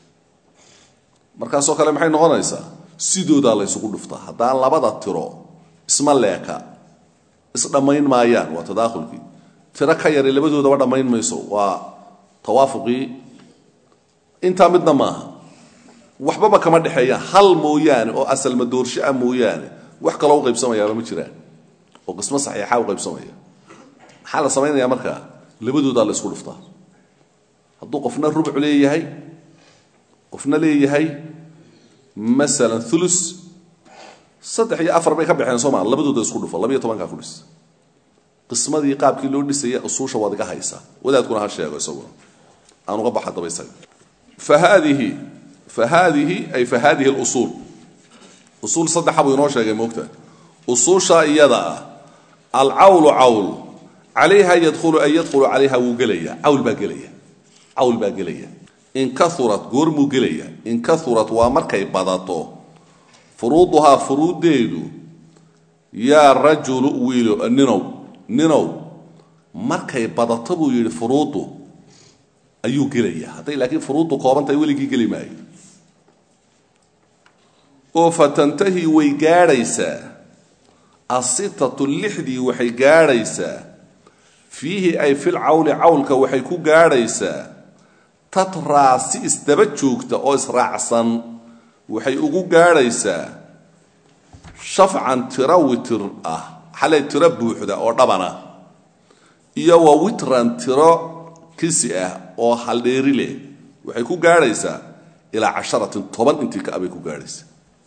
Speaker 1: markaasoo kale maxay noqonaysaa sidoodaa la ysugu dhuftaa haddaan labada tiro isma leeka isdhammayn maayaan waa tadaakhulkii tiro ka yari labadoodaba dhammayn mayso waa tawaafuqii intaa midna maaha waxbaba kama dhexeeyaan hal mooyaane oo asalma doorshaa mooyaane wax kaloo u qaybsamayaaba ma jiraan oo qismo saxiixa u qaybsamaya maxaa la samaynayaa markaa labadoodaa la isku dhuftaa hadduu qofna rubc leeyahay qofna leeyahay masalan ulus saddex iyo afar bay ka baxeen soo maa labadooda isku dhufo labiyo tobankaa ku dhis qismadii qaabkii loo dhisaya usuusha waad iga haysaa wadaadkuna ha sheego isaguna aan uga baxa daba isaga fa haadihi fa haadihi ay fa haadihi lusuul usuul saddexa buu inoo sheegay moogta usuusha iyada ah alcawlu cawl calayha yadkhulu ay yadkhulu calayha wuu gelaya cawl baa gelaya cawl baa gelaya in kaurat goormuu gelaya in kaurat waa markay badato furuuduhaa furuuddeedu yaa rajulu wiilo ninow ninow markay badato buu yidhi furuuddu ayuu gelaya hadday laakiin furuuddu koobantahay weligii geli maayo oo fatantahi way gaadhaysaa asitatu lixdii waxay gaadhaysaa fiihi ay fil cawli cawlka waxay ku gaadhaysaa tatraa si isdaba joogta oo israacsan waxay ugu gaadhaysaa shafcan tiro witir ah xalay tiro buuxda oo dhabana iyo wa witran tiro kisi ah oo haldheeri leh waxay ku gaadhaysaa ilaa casharatin toban intii ka abay ku gaadhaysaa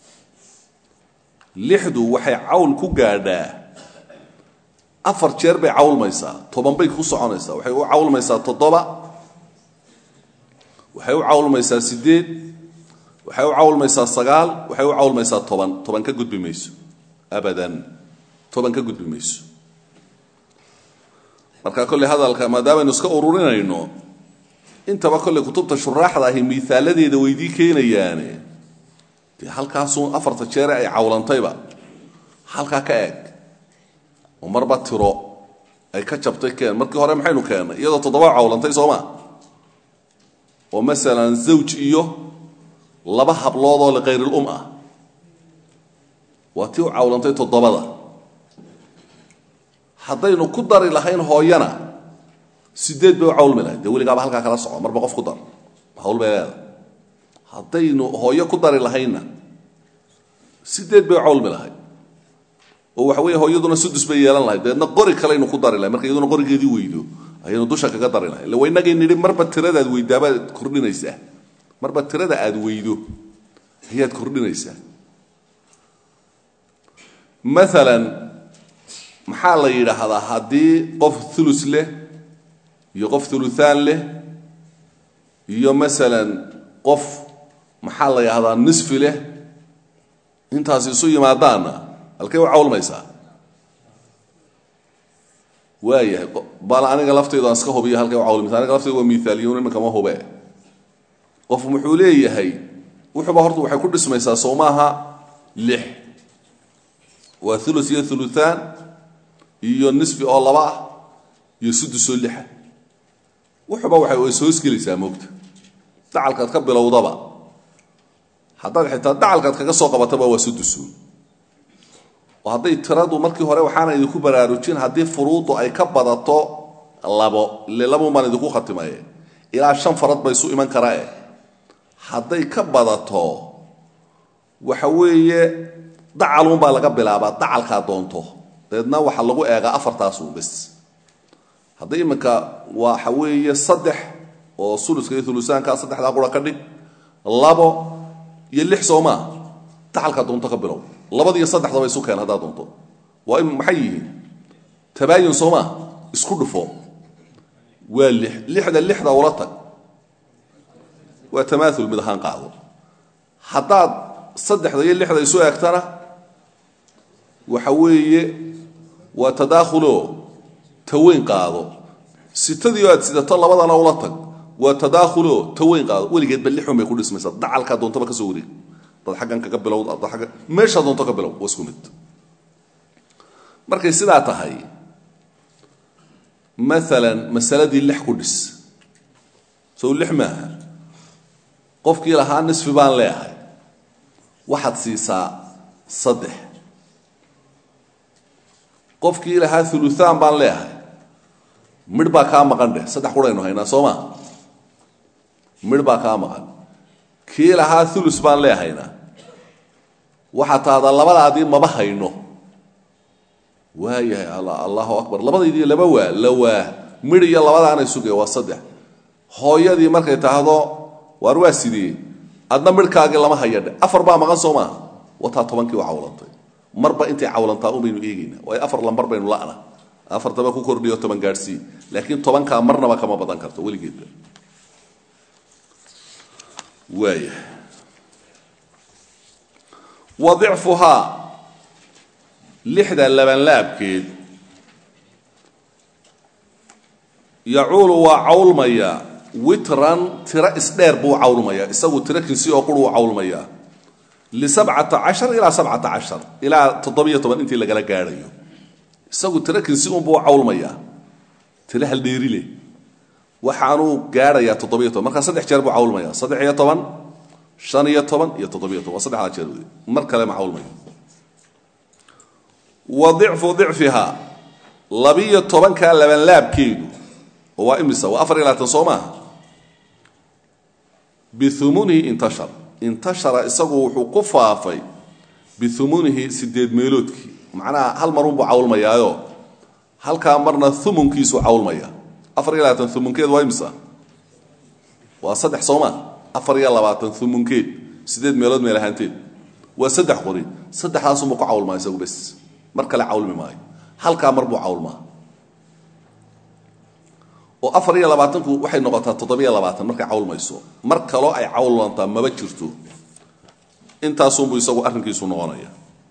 Speaker 1: lixdu waxay cawl ku gaadhaa afar jeer bay cawlmaysaa toban bay ku soconaysaa waxay u cawlmaysaa toddoba waxay u cawlmaysaa sideed waxay u cawlmaysaa sagaal waxay u cawlmaysaa toban toban ka gudbi mayso abadan toban ka gudbi mayso marka kolley hadalka maadaamaaynu iska ururinayno intaba kolley kutubta shuraaxda ahi miisaaladeeda weydii keenayaane dee halkaasuu afarta jeere ay cawlantayba halkaa ka eeg oo marba tiro ay ka jabtay keen markii hore maxaynu keennay iyadoo toddoba cawlantay sooma oo masalan zawj iyo laba habloodoo likayrilum ah waa tii u cawlantay toddobada haddaynu ku dari lahayn hooyana sideed bay u cawlmi lahayd dee weligaaba halkaa kala soco marba qof ku dar hawl bay leeda haddaynu hooyo ku dari lahaynna sideed bay u cawlmi lahayd oo waxa weeye hooyaduna sudus bay yeelan lahayd deedna qori kalaynu ku dari lahay marka iyaduna qorigeedii weydo ayaynu dusha kaga dari lahay illa waynagay nidhi marba tiradaad weydaabaad kordhinaysaa marba tirada aad weydo ayaad kordhinaysaa maalan maxaa la yidhaahdaa haddii qof ulus leh iyo qof uluaan leh iyo masalan qof maxaa la yidhahdaa nisfi leh intaas isu yimaadaanna halkay u cawlmaysaa waayahay bal aniga laftaydu aan iska hubiyo halkay u cawlmaysa aniga laftaydu waa miaaliyun imankama hube qof wuxuu leeyahay wuxuuba horta waxay ku dhismaysaa soo maaha lix waa ulus iyo uluaan iyo nisfi oo laba ah iyo sudus oo lixa wuxuuba waxay is hoosgelaysaa moogta dacalkaad ka bilowdaba haddaad xitaa dacalkaad kaga soo qabataba waa sudusuun oo hadday tiradu markii hore waxaana idinku baraarujin haddii furuudu ay ka badato labo ile labuun baan idinku khatimaye ilaa shan farad ba isu iman karaae hadday ka badato waxa weeye dacalun baa laga bilaabaa dacalkaa doonto dabeedna waxaa lagu eegaa afartaasun bes hadday iminka waxa weeye saddex oo suluska iyo ulusaanka saddexdaa qura ka dhig labo iyo lix soo maa dacalkaa doonto ka bilow labadiiyo saddexdaba isu keen haddaa doonto waa maxay yihiin tabaayun soo maa isku dhufo waa lix lixda lixda ula tag waa tamaaul mid ahaan qaado haddaad saddexda iyo lixda isu eegtana waxa weeye waa tadaakhulo taweyn qaado sitadii aad sidato labadana ula tag waa tadaakhulo taweyn qaado weligeedba lixun bay ku dhismaysaa dacalkaa doontaba ka soo wareeg dad xaggan kaga bilow dad agga meeshaa doonto ka bilow waa isku mid markay sidaa tahay maalan masaladii lix ku dhis sow lix maaha qofkii lahaa nisfi baan leeyahay waxaad siisaa saddex qofkii lahaa uluaan baan leeyahay midh baa kaa maqan dheh saddex quraynu haynaa soo maa midh baa kaa maqan kii lahaa ulus baan leehayna waxaa taada labadaadii maba hayno waayahay allahu akbar labadaydii laba waa la waa midh iyo labadaanay sugaya waa saddex hooyadii markay tahdo waar waa sidee adna midhkaagii lama hayadhe afar baa maqan soo maaha wataa tobankii waa cawlantay marba intay cawlantaa un baynu eegaynaa waayo afar lambar baynu la'na afartaba ku kordhiyo toban gaadhsii laakiin tobankaa marnaba kama badan karto weligeedba waaya wa dicfuhaa lixda labanlaabkeed yacuulu waa cawlmayaa witran tiro isdheer buu cawlmayaa isagu tiro kinsi oo qur uu cawlmayaa lisabcata cashar ilaa sabcata cashar ilaa toddobiyo toban intii lagala gaadhayo isagu tiro kinsi unbuu cawlmayaa tiro haldheeri leh waxaanuu gaadhayaa toddobiyo toban markaa saddex jeer buu cawlmayaa saddex iyo toban shan iyo toban iyo toddobiyo toban waa saddexdaa jeer wey mar kale ma cawlmayo wa dicfu dicfiha labiyo tobankaa labanlaabkeedu oo waa imisa waa afar iyo labaatan soo maaha biumunihi intashar intashara isagu wuxuu ku faafay biumunihi sideed meeloodkii macnaha hal marunbuu cawlmayaayo halkaa marna umunkiisuu cawlmaya afar iyo labaatan umunkeed waa imisa waa saddex soo maa afar iyo labaatan umunkeed sideed meelood meel ahaanteed waa saddex qori saddexdaasunbuu ku cawlmaa isagu bes mar kale cawlmi maayo halkaa mar buu cawlmaa oo afar iyo labaatanku waxay noqotaa toddobiyo labaatan markay cawlmayso mar kaloo ay cawlantaa maba jirto intaasunbuu isagu arrinkiisu noqonaya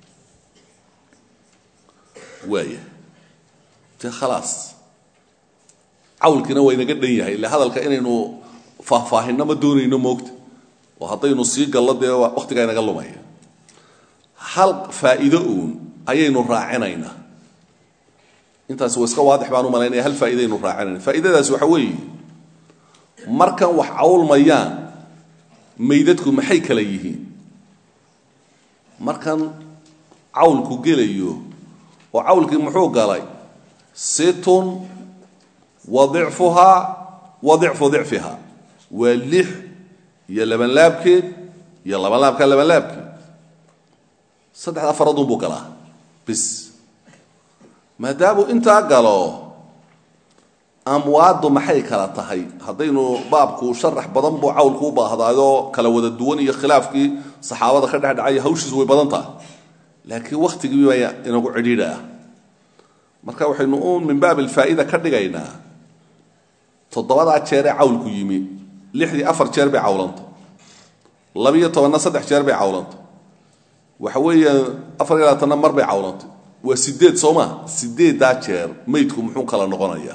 Speaker 1: waaya dee khalaas cawlkiina waa inaga dhan yahay ille hadalka inaynu faahfaahinno ma doonayno moogta oo haddaynu sii gallo dee wakhtigaa inaga lumaya hal faa'iido uun ayaynu raacinaynaa intaasi waa iska waadix baan u malaynaya hal faa'iidaynu raacinayna faa'iidadaasi waxa weeye markan wax cawlmayaan maydadku maxay kala yihiin markan cawlku gelayo oo cawlkii muxuu galay situn wa dicfuhaa wa dicfu dicfiha waa lix iyo labanlaabkeed iyo labanlaabka labanlaabkeed saddexdaa faradun buu galaa bis maadaamuu intaa galo amwaaddu maxay kala tahay haddaynu baabku sharax badan buu cawlku u baahdaayoo kala wada duwan iyo khilaafkii saxaabada ka dhexdhacaya hawshiisu way badan tahay laakiin wakhtigii baa inagu cidhiidha ah marka waxaynu uun min baab alfaa'ida ka dhigaynaa toddobadaa jeeree cawlku yimi lixdii afar jeer bay cawlanta labiyo tobanna saddex jeer bay cawlanta waxa weeye afar iyo labaatanna mar bay cawlantay waa sideed soo maa sideeddaa jeer maydku muxuu kala noqonayaa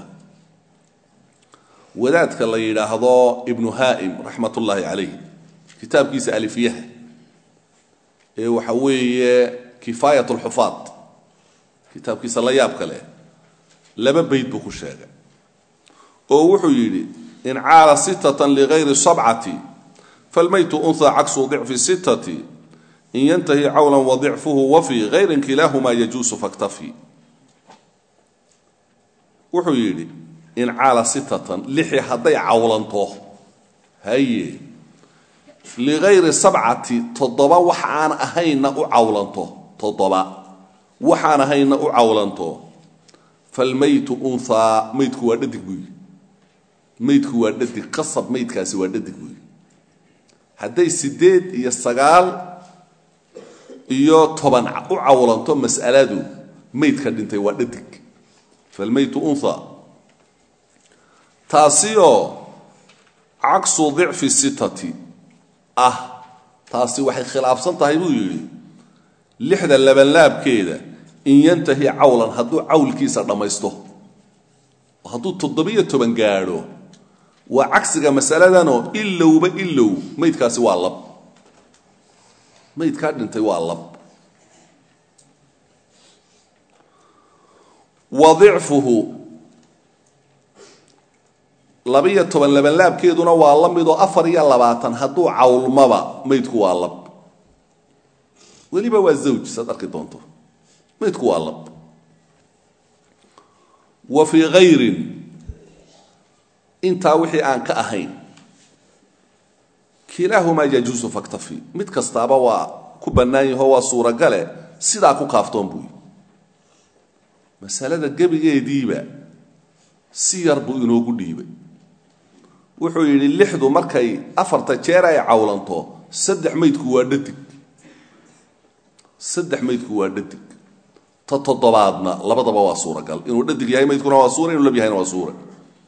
Speaker 1: wadaadka la yidhaahdo ibnu haa'im raxmat ullaahi calayh kitaabkiisa alifyaha ee waxa weeye kifaayat lxufaad kitaabkiisa la yaabka leh laba bayd buu ku sheegay oo wuxuu yidhi in caala sittatan ligayri sabcati falmaytu unha caksu dicfi sittati in yantahi cawlan wadicfuhu wafi hayrin kilaahumaa yajuusu faktafi wuxuu yidhi in caala sittatan lixi hadday cawlanto haye ligayri sabcati toddoba wax aan ahayna u cawlanto toddoba waxaan ahayna u cawlanto falmaytu unhaa maydku waa dhadig buy maydku waa dhadig qasab maydkaasi waa dhadig buy hadday siddeed iyo sagaal iyo toban u cawlanto mas'aladu maydka dhintay waa dhadig falmaytu unha taasioo caksu dicfi sittati ah taasi waxay khilaafsan tahay buu yidhi lixda labanlaabkeeda in yantahi cawlan hadduu cawlkiisa dhammaysto oo hadduu toddobiyo toban gaadho waa cagsiga masaladanoo ilowba ilow maydkaasi waa lab maydkaa dhintay waa lab wa dicfuhu labiyo toban labanlaabkeeduna waa la midoo afar iyo labaatan hadduu cawlmaba maydku waa lab weliba waa zawj saad arki doonto maydku waa lab wa fii hayrin intaa wixii aan ka ahayn kilaahumaa yajuusu faktafi mid kastaaba waa ku bannaan yaho waa suuragale sidaa ku kaaftoon buuyi masalada gebigeediiba si yar buu inoogu dhiibay wuxuu yidhi lixdu markay afarta jeer ay cawlanto saddex maydku waa dhadig saddex maydku waa dhadig ta toddobaadna labadaba waa suuragal inuu dhadig yahay maydkuna waa suura inuu lab yahayna waa suura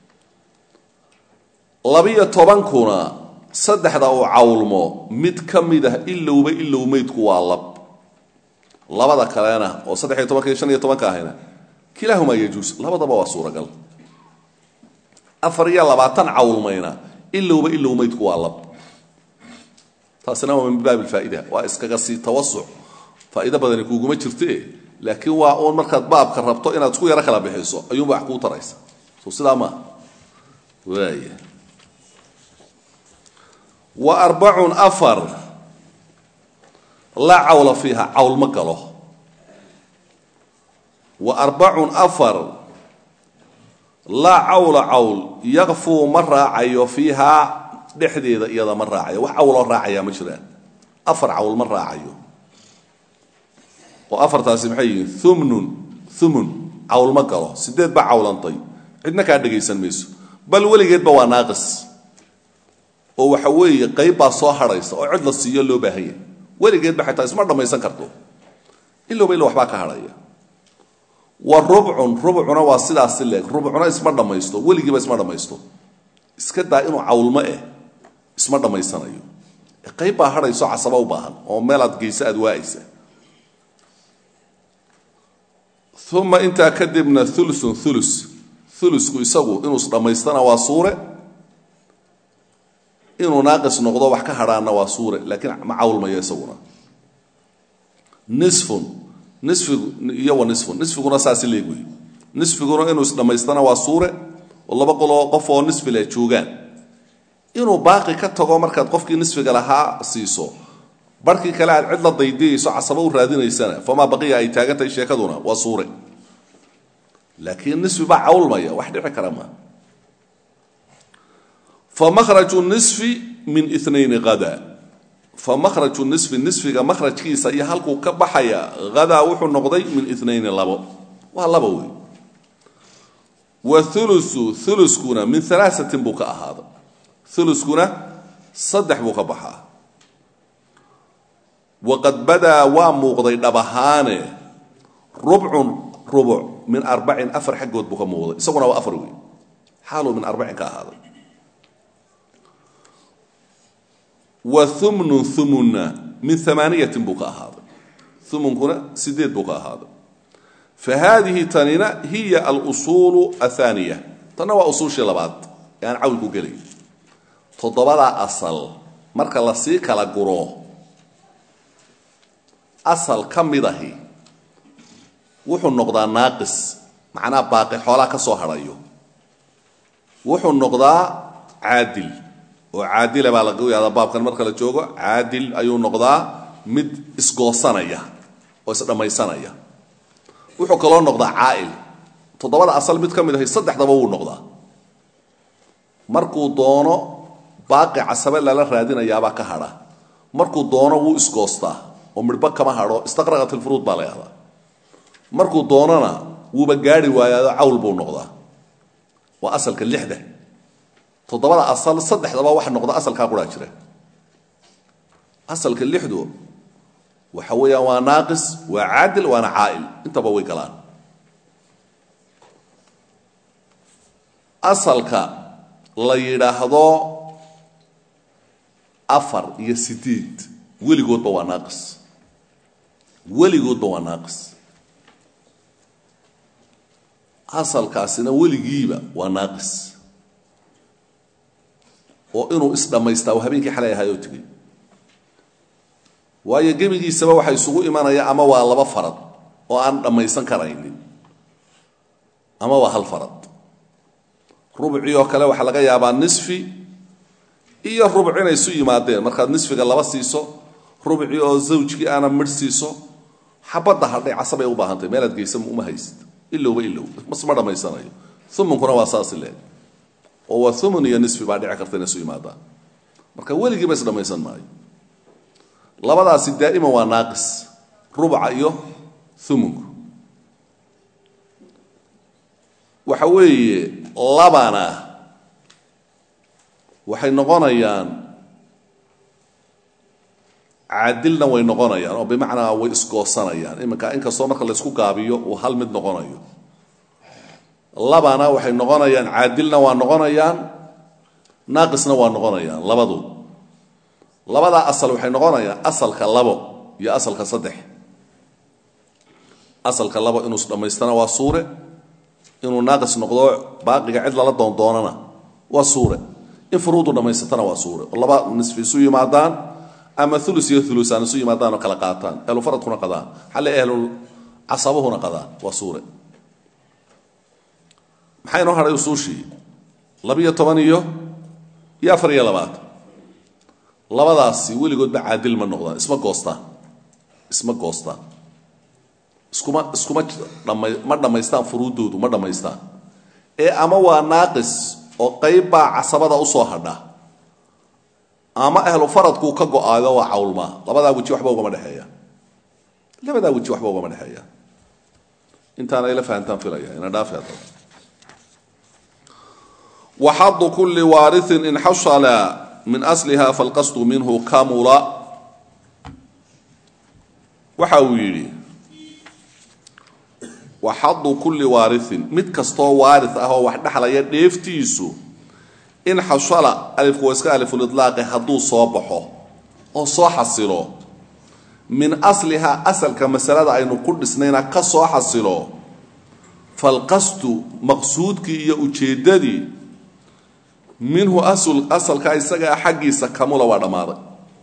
Speaker 1: labiyo tobankuna saddexda uu cawlmo mid ka mid ah ilowba ilow maydku waa lab labada kalena oo saddex iyo tobanka iyo shan iyo tobanka ahayna kilaahumaa yajuus labadaba waa suuragal afar iyo labaatan cawlmayna ilowba ilow maydku waa lab taasina waa min baab alfaa'ida waa iskaga sii tawasuc faa'ido badani kuuguma jirte laakiin waa uun markaad baabka rabto inaad isku yaro kala bixiso ayuunba wax kuu taraysa soo sidaa maaha waaya wa arbacun afar laa cawla fiiha cawl ma galo wa arbacun afar laa cawla cawl yakfuu ma raacayo fiihaa dhexdeeda iyada ma raacayo wax cawloo raacayaa ma jiraan afar cawl ma raacayo oo afartaasi maxay yihiin umnun umun cawl ma galo sideed baa cawlantay cidna kaa dhegaysan mayso bal weligeedba waa naaqis oo waxa weeye qayb baa soo hadhaysa oo cid la siiyo loo baahanya weligeedba xataa isma dhammaysan karto ilowba ilo waxbaa ka hadhaya wa rubcun rubcuna waa sidaasi leeg rubcuna isma dhammaysto weligiiba isma dhammaysto iska daa inuu cawlmo eh isma dhammaysanayo qayb baa hadhayso casaba u baahan oo meelaad geysa aad waa'aysa uma intaa kadibna ulusun ulus ulusku isagu inuu isdhammaystana waa suure inuu naaqis noqdo wax ka hadhaana waa suure laakiin ma cawlmayo isaguna nisfun nisfigu iyo wa nisfun nisfiguna saasi leeg wey nisfiguna inuu isdhammaystana waa suure oo laba qoloo qof oo nisfi leh joogaan inuu baaqi ka tago markaad qofkii nisfiga lahaa siiso barhkii kale aad cid la daydiyayso casaba u raadinaysana famaa baqiya ay taagantahay sheekaduna waa suure laakiin nisfi baa cawlmaya wax dhici kara maa famakhraju nisfi min inayni hada famakhraju nisfi nisfiga makhrajkiisa iyo halkuu ka baxaya hadaa wuxuu noqday min inayni labo waa laba wey wa ulusu uluskuna min alaasatin buu ka ahaaday uluskuna saddex buu ka baxaa waqad badaa waa muuqday dhab ahaane rubcun rubuc min arbacin afar xaggood buu ka muuqday isaguna waa afar wey xaaluu min arbacin ka ahaaday wa umnun umunna min amaaniyatin buu ka ahaaday umunkuna sideed buu ka ahaaday fa haadihi tanina hiya alusuulu ahaaniya tanna waa usuushii labaad ee aan cawlku gelay toddobadaa asal marka lasii kala guro asal ka mid ahi wuxuu noqdaa naaqis macnaa baaqi xoolaa ka soo hadhayo wuxuu noqdaa caadil oo caadila baa laga yahdaa baabkan marka la joogo caadil ayuu noqdaa mid isgoosanaya oo isdhammaysanaya wuxuu kaloo noqdaa caa'il toddobada asal mid ka mid ahay saddexdaba wuu noqdaa markuu doono baaqi casabe lala raadinayaabaa ka hadha markuu doono wuu isgoostaa oo midhba kama hadho istaqraqat ilfuruud baa la yahdaa markuu doonona wuuba gaari waayaado cawl buu noqdaa waa asalka lixda toddobada asal saddexdaba waxa noqda asalkaa quraa jira asalka lixdu waxa weeyaan waa naaqis waa caadil waana caa'il intaba way galaan asalka la yidhaahdo afar iyo sideed weligoodba waa naaqis weligoodba waa naaqis asalkaasina weligiiba waa naaqis oo inuu isdhammaystaa oo habeenkii xalay ahaayoo tegey waayo gebigiisaba waxa isugu imanaya ama waa laba farad oo aan dhammaysan karaynin ama waa hal farad rubcii oo kale waxaa laga yaabaa nisfi iyo rubc inay isu yimaadeen markaad nisfiga laba siiso rubcii oo zawjkii aana midh siiso xabadda hadhay casabay u baahantay meelaad geysa uma hayst ilowba ilow masma dhammaysanayo umunkuna waa saas leeg oo waa umun iyo nisfi baa dhici karta inay isu yimaadaan marka weligiiba isdhammaysan maayo labadaasi daa'iman waa naaqis rubca iyo umunku waxa weeye labana waxay noqonayaan caadilna way noqonayaan oo bimacnaa way isgoosanayaan iminka inkastoo marka laysku gaabiyo uu hal mid noqonayo labana waxay noqonayaan caadilna waa noqonayaan naaqisna waa noqonayaan labadu labadaa asal waxay noqonayaan asalka labo iyo asalka saddex asalka labo inuu isdhammaystana waa suure inuu naaqis noqdo baaqiga cid lala doondoonana waa suure in furuudu dhammaysatana waa suure oo laba nisfi isu yimaadaan ama ulu iyo ulusaan isu yimaadaan oo kala qaataan ehlufaradkuna qadaan xalle ehlul casabuhuna qadaan waa suure maxaa inoo hadhay usuushii labiyo toban iyo iyo afar iyo labaatan labadaasi weligoodba caadil ma noqdaan isma goostaan isma goostaan iskuma iskuma dhama ma dhammaystaan furuuddoodu ma dhammaystaan ee ama waa naaqis oo qayb baa casabada usoo hadha ama ahlu faradkuu ka go-aayo waa cawlmaa labadaa weji waxba ugama dhexeeya labadaa weji waxba ugama dhexeeya intaana ila fahantaan filaya ina dhaafi hadda waxadu kuli waariin in xashala min asliha falqasdu minhu kamula waxa uu yidhi waxadu kulli waariin mid kastoo waari ah oo wax dhexlaya dheeftiisu in xashala alifku waa iska alifulidlaaqi hadduu soo baxo oo soo xasilo min asliha asalka masalada aynu ku dhisnayna ka soo xasilo falqasdu maqsuudkii iyo ujeeddadii minhu asalka isagaa xaggiisa kamula waa dhammaaday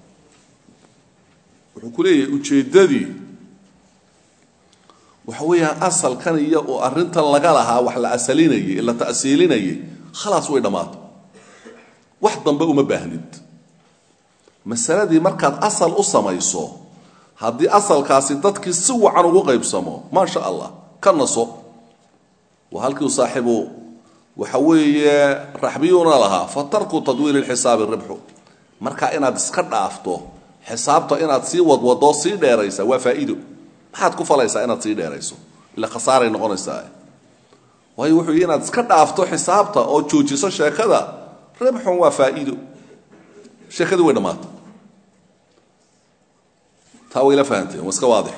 Speaker 1: wuxuu ku leeyahay ujeeddadii waxa weeyaan asalkan iyo oo arrintan laga lahaa wax la asalinayay la ta'siilinayay khalaas way dhammaatay wax dambe uma baahnid masaladii markaad asal u samayso haddii asalkaasi dadkii si wacan ugu qaybsamo maa sha allah ka naso waa halkiiu saaxiibu waxa weeye raxbiyuuna lahaa fa tarku tadwiili lxisaabi ribxu marka inaad iska dhaafto xisaabta inaad sii wadwadoo sii dheeraysa waa faa'iido maxaad ku falaysaa inaad sii dheerayso ila khasaaray noqonaysaa waayo wuxuu yidhi inaad iska dhaafto xisaabta oo joojiso sheekada ribxun waa faa'iido sheekadii way dhammaatay taa wayla fahanteen waa iska waadix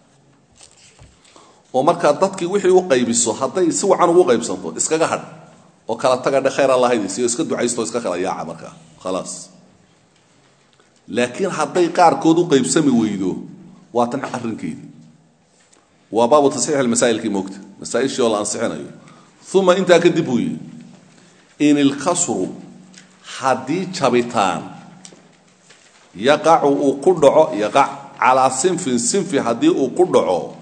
Speaker 1: oo markaa dadkii wixii u qaybiso hadday si wacan ugu qaybsanto iskaga hadh oo kala taga dhe khayr allahaydiisiyo iska ducaysto iska kala yaaca markaa khalaas laakiin hadday qaarkood u qaybsami weydo waa tan arrinkeedii waa baabu tasxiix almasaa'ilkii moogta masaa-ishii oo la ansixinayo uma intaa kadib buu yidhi in ilkasru haddii jabitaan yaqacu uu ku dhaco yaqac calaa sinfin sinfi haddii uu ku dhaco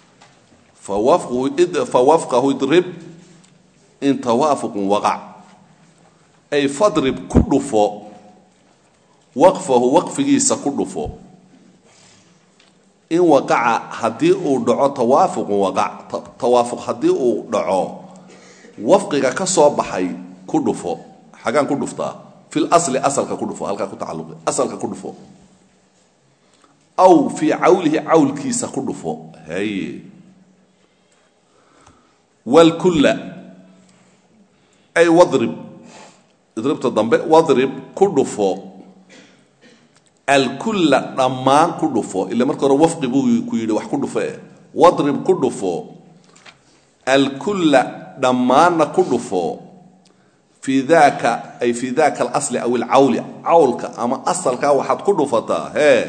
Speaker 1: fawafqahu idrib in tawaafuqun waqac ay fadrib ku dhufo waqfahu waqfigiisa ku dhufo in waqaca haddii uu dhaco tawaafuqun waqac tawaafuq haddii uu dhaco wafqiga ka soo baxay ku dhufo xagaan ku dhuftaa fil asli asalka ku dhufo halkaa ku tacalluqi asalka ku dhufo aw fii cawlihi cawlkiisa ku dhufo haye wlkulla ay wadrib idribta dambe wadrib ku dhufo alkulla dhammaan ku dhufo ila marka hore wafqi buu ku yidhi wax ku dhufo eh wadrib ku dhufo alkulla dhammaanna ku dhufo fii daaka ay fii daaka alasli aw ilcawli cawlka ama asalkaa waxaad ku dhufataa hee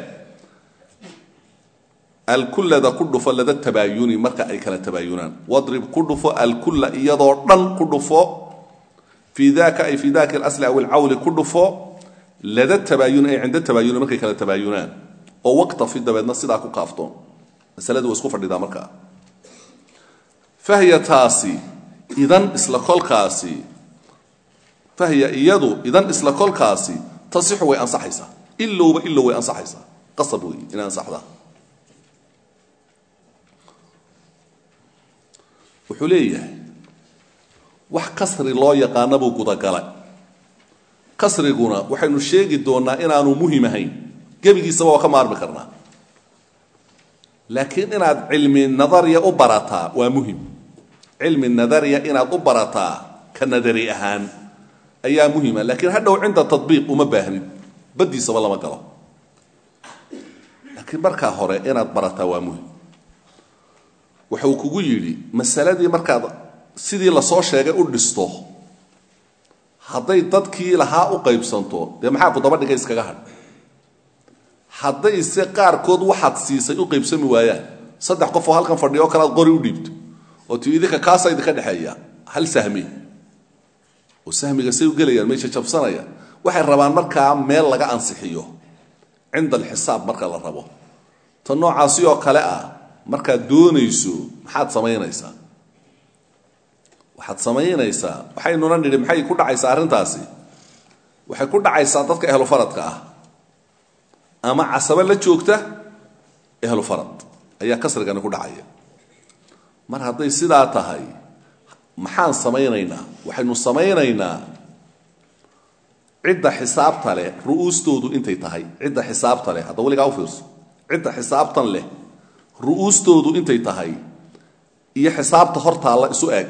Speaker 1: alkullada ku dhufo lada tabaayuni marka ay kala tabaayunaan wadrib ku dhufo alkulla iyadoo dhan ku dhufo fii daka ay fii daka alasli aw ilcawli ku dhufo lada tabaayun ay cinda tabaayuni markay kala tabaayunaan oo waqtafi dabeedna sidaa ku kaaftoon masaladu waa isku fadhidaa markaa fahya taasi idan isla kolkaasi fahya iyadu idan isla kolkaasi tasixu way ansaxaysaa ilowba ilow way ansaxaysaa qasab wey inay ansaxdaa wuxuu leeyahay wax kasri loo yaqaana buu gudagalay kasriguna waxaynu sheegi doonnaa inaanu muhim ahayn gebigiisaba waa ka maarmi karnaa laakiin inaad cilmi nadariya u barataa waa muhim cilmi nadariya inaad u barataa ka nadari ahaan ayaa muhima laakiin hadhow cinda tabiiq uma baahnid baddiisaba lama galo laakiin markaa hore inaad barataa waa muhim waxa uu kugu yidhi masaladii markaad sidii lasoo sheegay u dhisto hadday dadkii lahaa u qaybsanto dee maxaa ku daba dhigay iskaga hadh haddayse qaarkood waxaad siisay u qaybsami waayaan saddex qof oo halkan fadhiyo o kale aad qori u dhiibto oo ti idinka kaasa idinka dhexeeya hal sahmi oo sahmiga say u gelayaan meesha jabsanaya waxay rabaan markaa meel laga ansixiyo cinda alxisaab marka la rabo ta noocaasi oo kale ah markaad doonayso maxaad samaynaysaa waxaad samaynaysaa waxaynuna nidhi maxay ku dhacaysaa arrintaasi waxay ku dhacaysaa dadka ehlufaradka ah ama casabo la joogta ehlufarad ayaa kasrigani ku dhacaya mar hadday sidaa tahay maxaan samaynaynaa waxaynu samaynaynaa cidda xisaabta leh ru'uustoodu intay tahay cidda xisaabta leh hadda weligaa u fiirso cidda xisaabtan leh ru'uustoodu intay tahay iyo xisaabta hortaalla isu eeg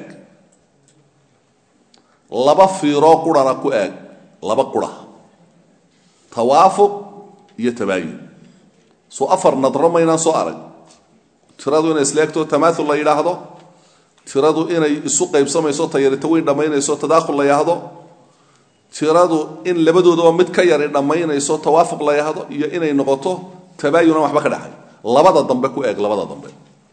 Speaker 1: laba fiiroo qurhana ku eeg laba qura tawaafuq iyo tabaayun soo afar nadro maynaan soo arag tiradu inay isleegto tamaaul la yidhaahdo tiradu inay isu qaybsamayso tayarito weyn dhammaynayso tadaakhul la yidhaahdo tiradu in labadoodaba mid ka yari dhammaynayso tawaafuq la yidhaahdo iyo inay noqoto tabaayunan waxba ka dhexay labada dambe ku eeg labada dambe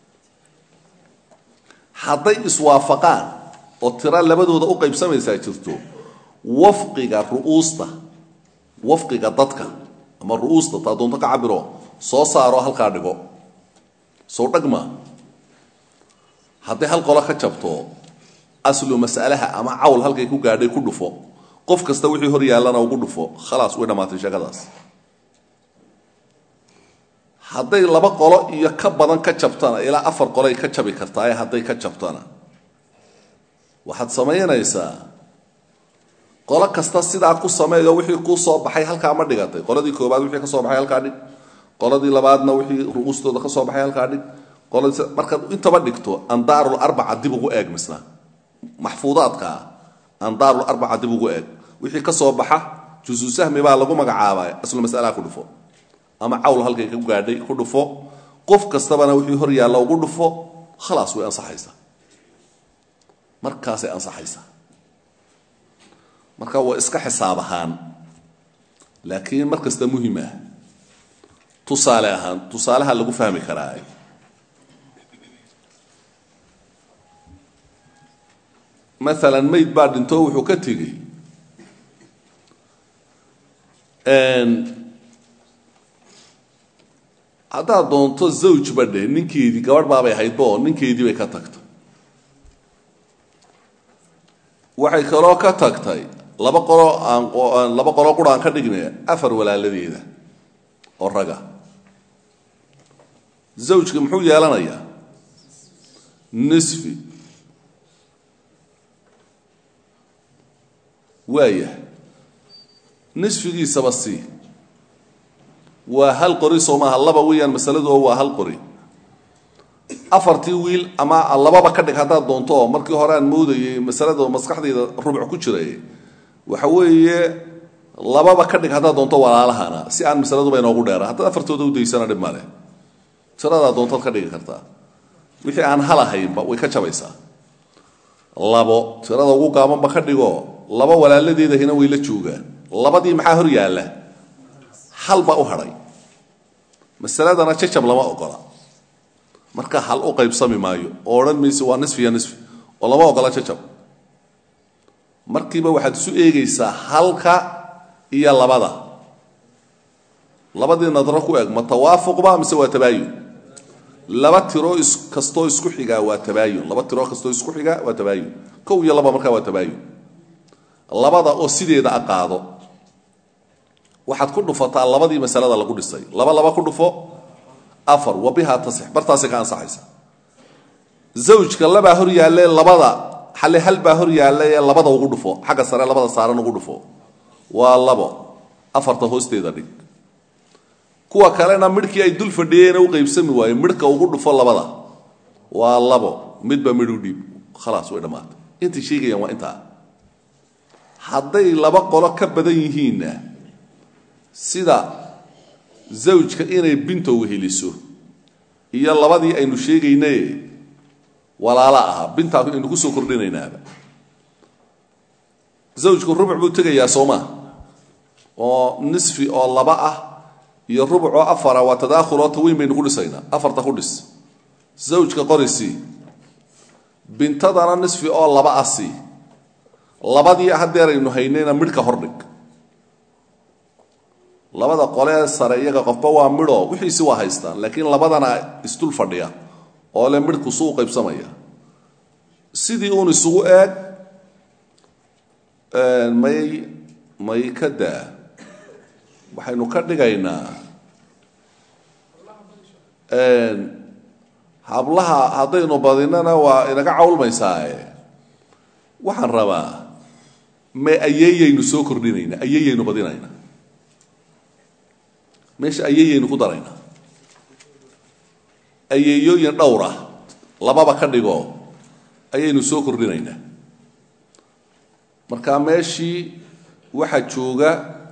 Speaker 1: hadday iswaafaqaan oo tiro labadooda u qaybsamaysaa jirto wafqiga ru'uusta wafqiga dadka ama ru'uusta taa doonto ka cabiro soo saaro halkaa dhigo sow dhagma hadday hal qolo ka jabto aslu mas'alaha ama cawl halkay ku gaadhay ku dhufo qof kasta wixii hor yaallana ugu dhufo khalaas way dhammaatay sheekadaas hadday laba qolo iyo ka badan ka jabtana ilaa afar qolay ka jabi kartaa hadday ka jabtana waxaad samaynaysaa qolo kasta sidaa ku sameeyo wixii kuu soo baxay halkaa ma dhigatay qoladii koobaad wixii ka soo baxay halkaa dhig qoladii labaadna wixii ru'uustooda ka soo baxay halkaa dhig qoladii markaad intaba dhigto andaarul arbaca dib ugu eeg misna maxfuudaadkaa andaarul arbaca dib ugu eeg wixii ka soo baxa jusu sahmi baa lagu magacaabaa aslu mas'alaha ku dhufo ama cawl halkay ku gaadhay ku dhufo qof kastabana wixii hor yaalla ugu dhufo khalaas way ansaxaysaa markaasay ansaxaysaa marka waa iska xisaab ahaan laakiin mar kasta muhim ah tusaale ahaan tusaalaha lagu fahmi karaa maalan mayd baa dhinto wuxuu ka tegey haddaad doonto zawj badhe ninkeedii gabadh baabay ahaydba oo ninkeedii bay ka tagtay waxay kaloo ka tagtay laba qolo aan laba qolo qura aan ka dhignay afar walaaladeeda oo raga zawjka muxuu yeelanayaa nisfi waaya nisfigiisaba sii waa hal qori soo maaha laba weeyaan masaladu oo waa hal qori afartii wiil ama lababa ka dhig haddaad doonto oo markii hore aan moodayay masalada maskaxdayda rubuc ku jiray waxa weeye lababa ka dhig haddaad doonto walaalahana si aan masaladuba inoogu dheera haddaad afartooda udaysana dhib male tiradaa doontaad ka dhigi kartaa wixii aan halahaynba way ka jabaysaa labo tirada ugu gaabanba ka dhigo laba walaaladeedahina way la joogaan labadii maxaa hor yaalla halba u hadhay masaladana jajab lama ogola marka hal u qaybsami maayo oo odhan mayse waa nisfi iyo nisfi oo lama ogola jajab markiiba waxaad isu eegaysaa halka iyo labada labadii nadro ku eg ma tawaafuqba mise waa tabaayun laba tiro kastoo isku xigaa waa tabaayun laba tiro kastoo isku xigaa waa tabaayun kow iyo laba markaa waa tabaayun labada oo sideeda a qaado waxaad ku dhufataa labadii masalada lagu dhisay laba laba ku dhufo afar wa bihaa tasix bartaasay ka ansaxaysa zawjka labaa hor yaalle labada xale hal baa hor yaalla ee labada ugu dhufo xagga sare labada saaran ugu dhufo waa labo afarta hoosteeda dhig kuwa kalena midhkii ay dul fadhiyeena u qaybsami waaye midhka ugu dhufo labada waa labo midba midh u dhiib khalaas way dhammaatay intay sheegayaan waa intaa hadday laba qolo ka badan yihiinna sida zawjka inay bintow heliso iyo labadii aynu sheegaynaye walaalo ahaa bintaa aynu kusoo kordhinaynaaba zawjku rubuc buu tegayaa soomaa oo nisfi oo laba ah iyo rubuc oo afara waa tadaakhuloo taweyn baynu ku dhisaynaa afarta ku dhis zawjka qorisi bintadana nisfi oo laba ah sii labadii haddeer aynu haynayna midhka hordhig labada qolee sare iyaga qofba waa midho wixiisi waa haystaan laakiin labadana isdul fadhiya oo le midhku suu qaybsamaya sidii uun isugu eeg may may ka daa waxaynu ka dhigaynaa hablaha haddaynu badinana waa inaga cawlmaysaae waxaan rabaa me ayeeyaynu soo kordhinaynaa ayeeyaynu badinaynaa meesha ayeeyaynu ku daraynaa ayeeyooyin dhowra lababa ka dhigo ayaynu soo kordhinaynaa marka meeshii waxaa jooga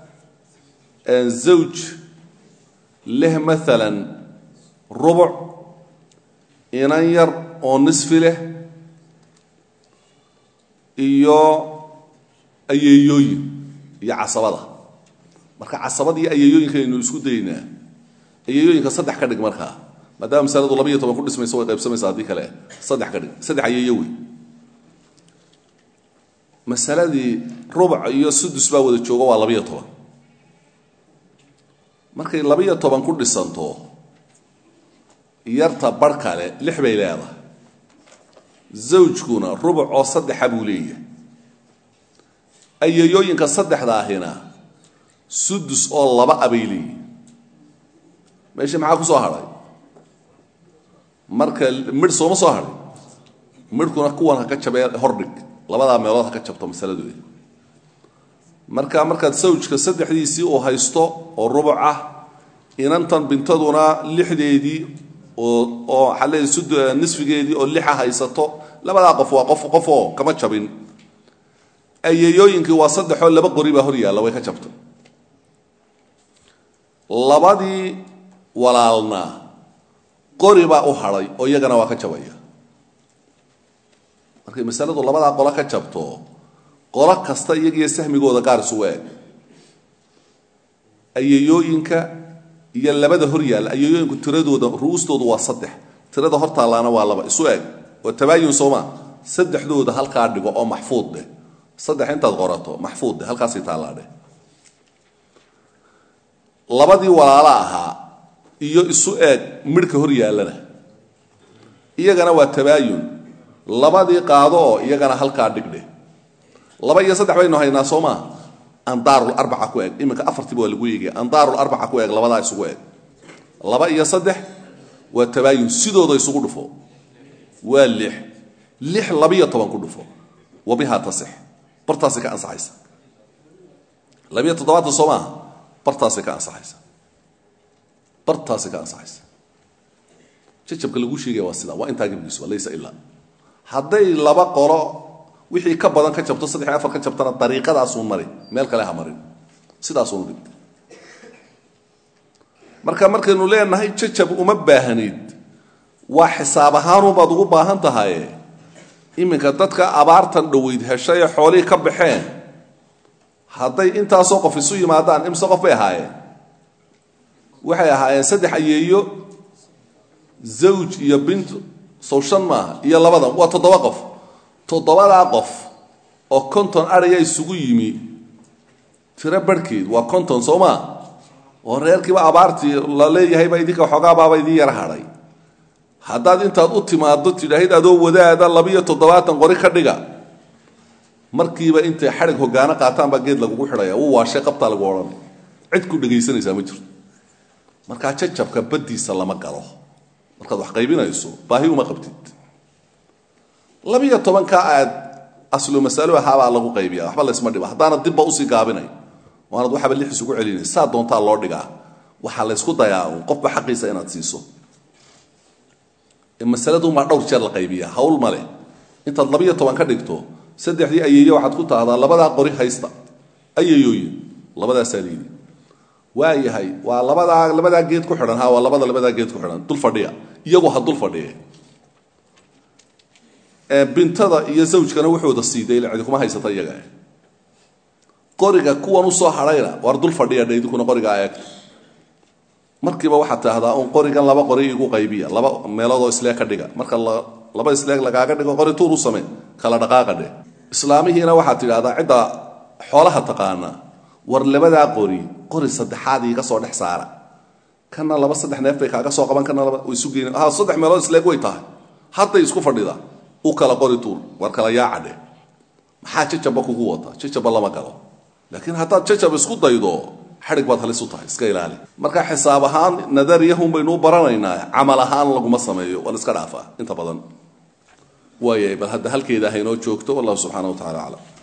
Speaker 1: zawj leh maalan rubuc inan yar oo nisfi leh iyo ayeeyooyin iyo casabada marka casabadii ayeeyooyinka aynu isku daynaa ayeeyooyinka saddex ka dhig markaa maadaama masaladu laba iyo toban ku dhismayso way qaybsamaysa haddii kale saddex ka dhig saddex ayeeyo wey masaladii rubuc iyo sudus baa wada jooga waa labaiyo toban markay labaiyo toban ku dhisanto yarta bar kale lix bay leedahay zawjkuna rubuc oo saddexa buu leeyahay ayeeyooyinka saddexda ahina sudus oo laba a bay leeyihin meeshii maxaa ku soo hadhay marka midh sooma soo hadhay midhkuna kuwan ha ka jabee hordhig labadaa meelood ha ka jabto masaladooda marka markaad sawjka saddexdiisii uu haysto oo rubuc ah inantan bintaduna lixdeedii oo oo xalee sud nisfigeedii oo lixa haysato labadaa qof waa qof qofoo kama jabin ayeeyooyinkii waa saddexoo laba qori baa hor yaalla way ka jabtay labadii walaalna qori baa u hadhay oo iyagana waa ka jabaya markay masaladu labadaa qolo ka jabto qolo kasta iyagiyo sahmigooda gaar isugu eeg ayeeyooyinka iyo labada hor yaalla ayeeyooyinku tiradooda ru'ustoodu waa saddex tirada hor taallaana waa laba isu eeg oo tabaayun sooma saddexdooda halkaa dhigo oo maxfuud dheh saddex intaad qorato maxfuud dheh halkaasay taallaa dheh labadii walaalo ahaa iyo isu eeg midhka hor yaallana iyagana waa tabaayun labadii qaado oo iyagana halkaa dhigdhe laba iyo saddex baynu haynaa soo maa andaarlarbaca ku eg iminka afartiiba waa lagu eegaya andaarlarbaca ku eg labadaa isugu eg laba iyo saddex waa tabaayun sidooda isugu dhufo waa lix lix labiyo toban ku dhufo wabihaa tasix bartaasay ka ansaxaysa labiyo toddobaatan soo maaha bartaasay ka ansaxaysa bartaasay ka ansaxaysa jajabka lagu sheegaya waa sidaa waa intaa gebigiisu waa laysa ilaa hadday laba qolo wixii ka badan ka jabto saddex iyo afar ka jabtana dariiqadaasuu mari meel kale ha marin sidaasunu dhig marka markaynu leenahay jajab uma baahanid waa xisaab ahaanubaad ugu baahan tahaye iminka dadka abaartan dhoweyd heshay ee xoolihii ka baxeen hadday intaasoo qof isu yimaadaan imse qof bay ahaayeen waxay ahaayeen saddex ayeeyo zawj iyo bint sow shan maaha iyo labadan waa toddoba qof toddobadaa qof oo konton adhaya isugu yimi tiro barhkeed waa konton soo maa oo reerkiiba abaartii la leeyahayba idinka xogaabaaba idin yara hadhay haddaad intaad u timaado tidhaahid adoo wadaada labiyo toddobaatan qori ka dhiga markiiba intay xadhig hogaano qaataan baa geed lagugu xidhaya u waashay qabtaa lagu odhanay cid ku dhegaysanaysaa ma jirto markaa jajabka baddiisa lama galo markaad wax qaybinayso baahi uma qabtid labiyo tobanka aad aslu masalo ahaabaa lagu qaybiya waxba laysma dhiba haddaana dibba usii gaabinay waanad waxaba lix isugu celinay saa doontaa loo dhigaa waxaa laysku dayaa uun qofba xaqiisa inaad siiso masaladuunbaa dhowr jeer la qaybiya hawl male intaad labiyo toban ka dhigto saddexdii ayeeyo waxaad ku tahdaa labadaa qori haysta ayeeyooyin labadaasaa liidi waayahay waa labadaa labadaa geed ku xidhan ha waa labada labadaa geed ku xidhan dul fadhiya iyagu ha dul fadhiye bintada iyo zawjkana wuxuuda siiday ila cidi kuma haysata iyaga qoriga kuwan usoo hadhayna waar dul fadhiya dhe idinkuna qorigaa eegta markiiba waxaad taahdaa un qorigan laba qori igu qaybiya laba meeloodoo isleeg ka dhiga marka laba isleeg lagaaga dhigo qori tuur u same kala dhaqaaqa dheh islaamihiina waxaad tidhahdaa cidda xoolaha taqaana war labadaa qori qori saddexaad iiga soo dhex saara kana laba saddex neef bay kaaga soo qaban kana laba isu geyn ha saddex meelood isleeg way tahay hadday isku fadhida u kala qori tuur war kala yaaca dheh maxaa jajaba kugu wata jajaba lama galo laakiin haddaad jajab isku daydo xadhig baad halis u tahay iska ilaali marka xisaab ahaan nadariyahun baynu u baranaynaa camal ahaan laguma sameeyo waa la iska dhaafaa inta badan waayay bal hadda halkeeda haynoo joogto wallahu subxaana wa tacala aclam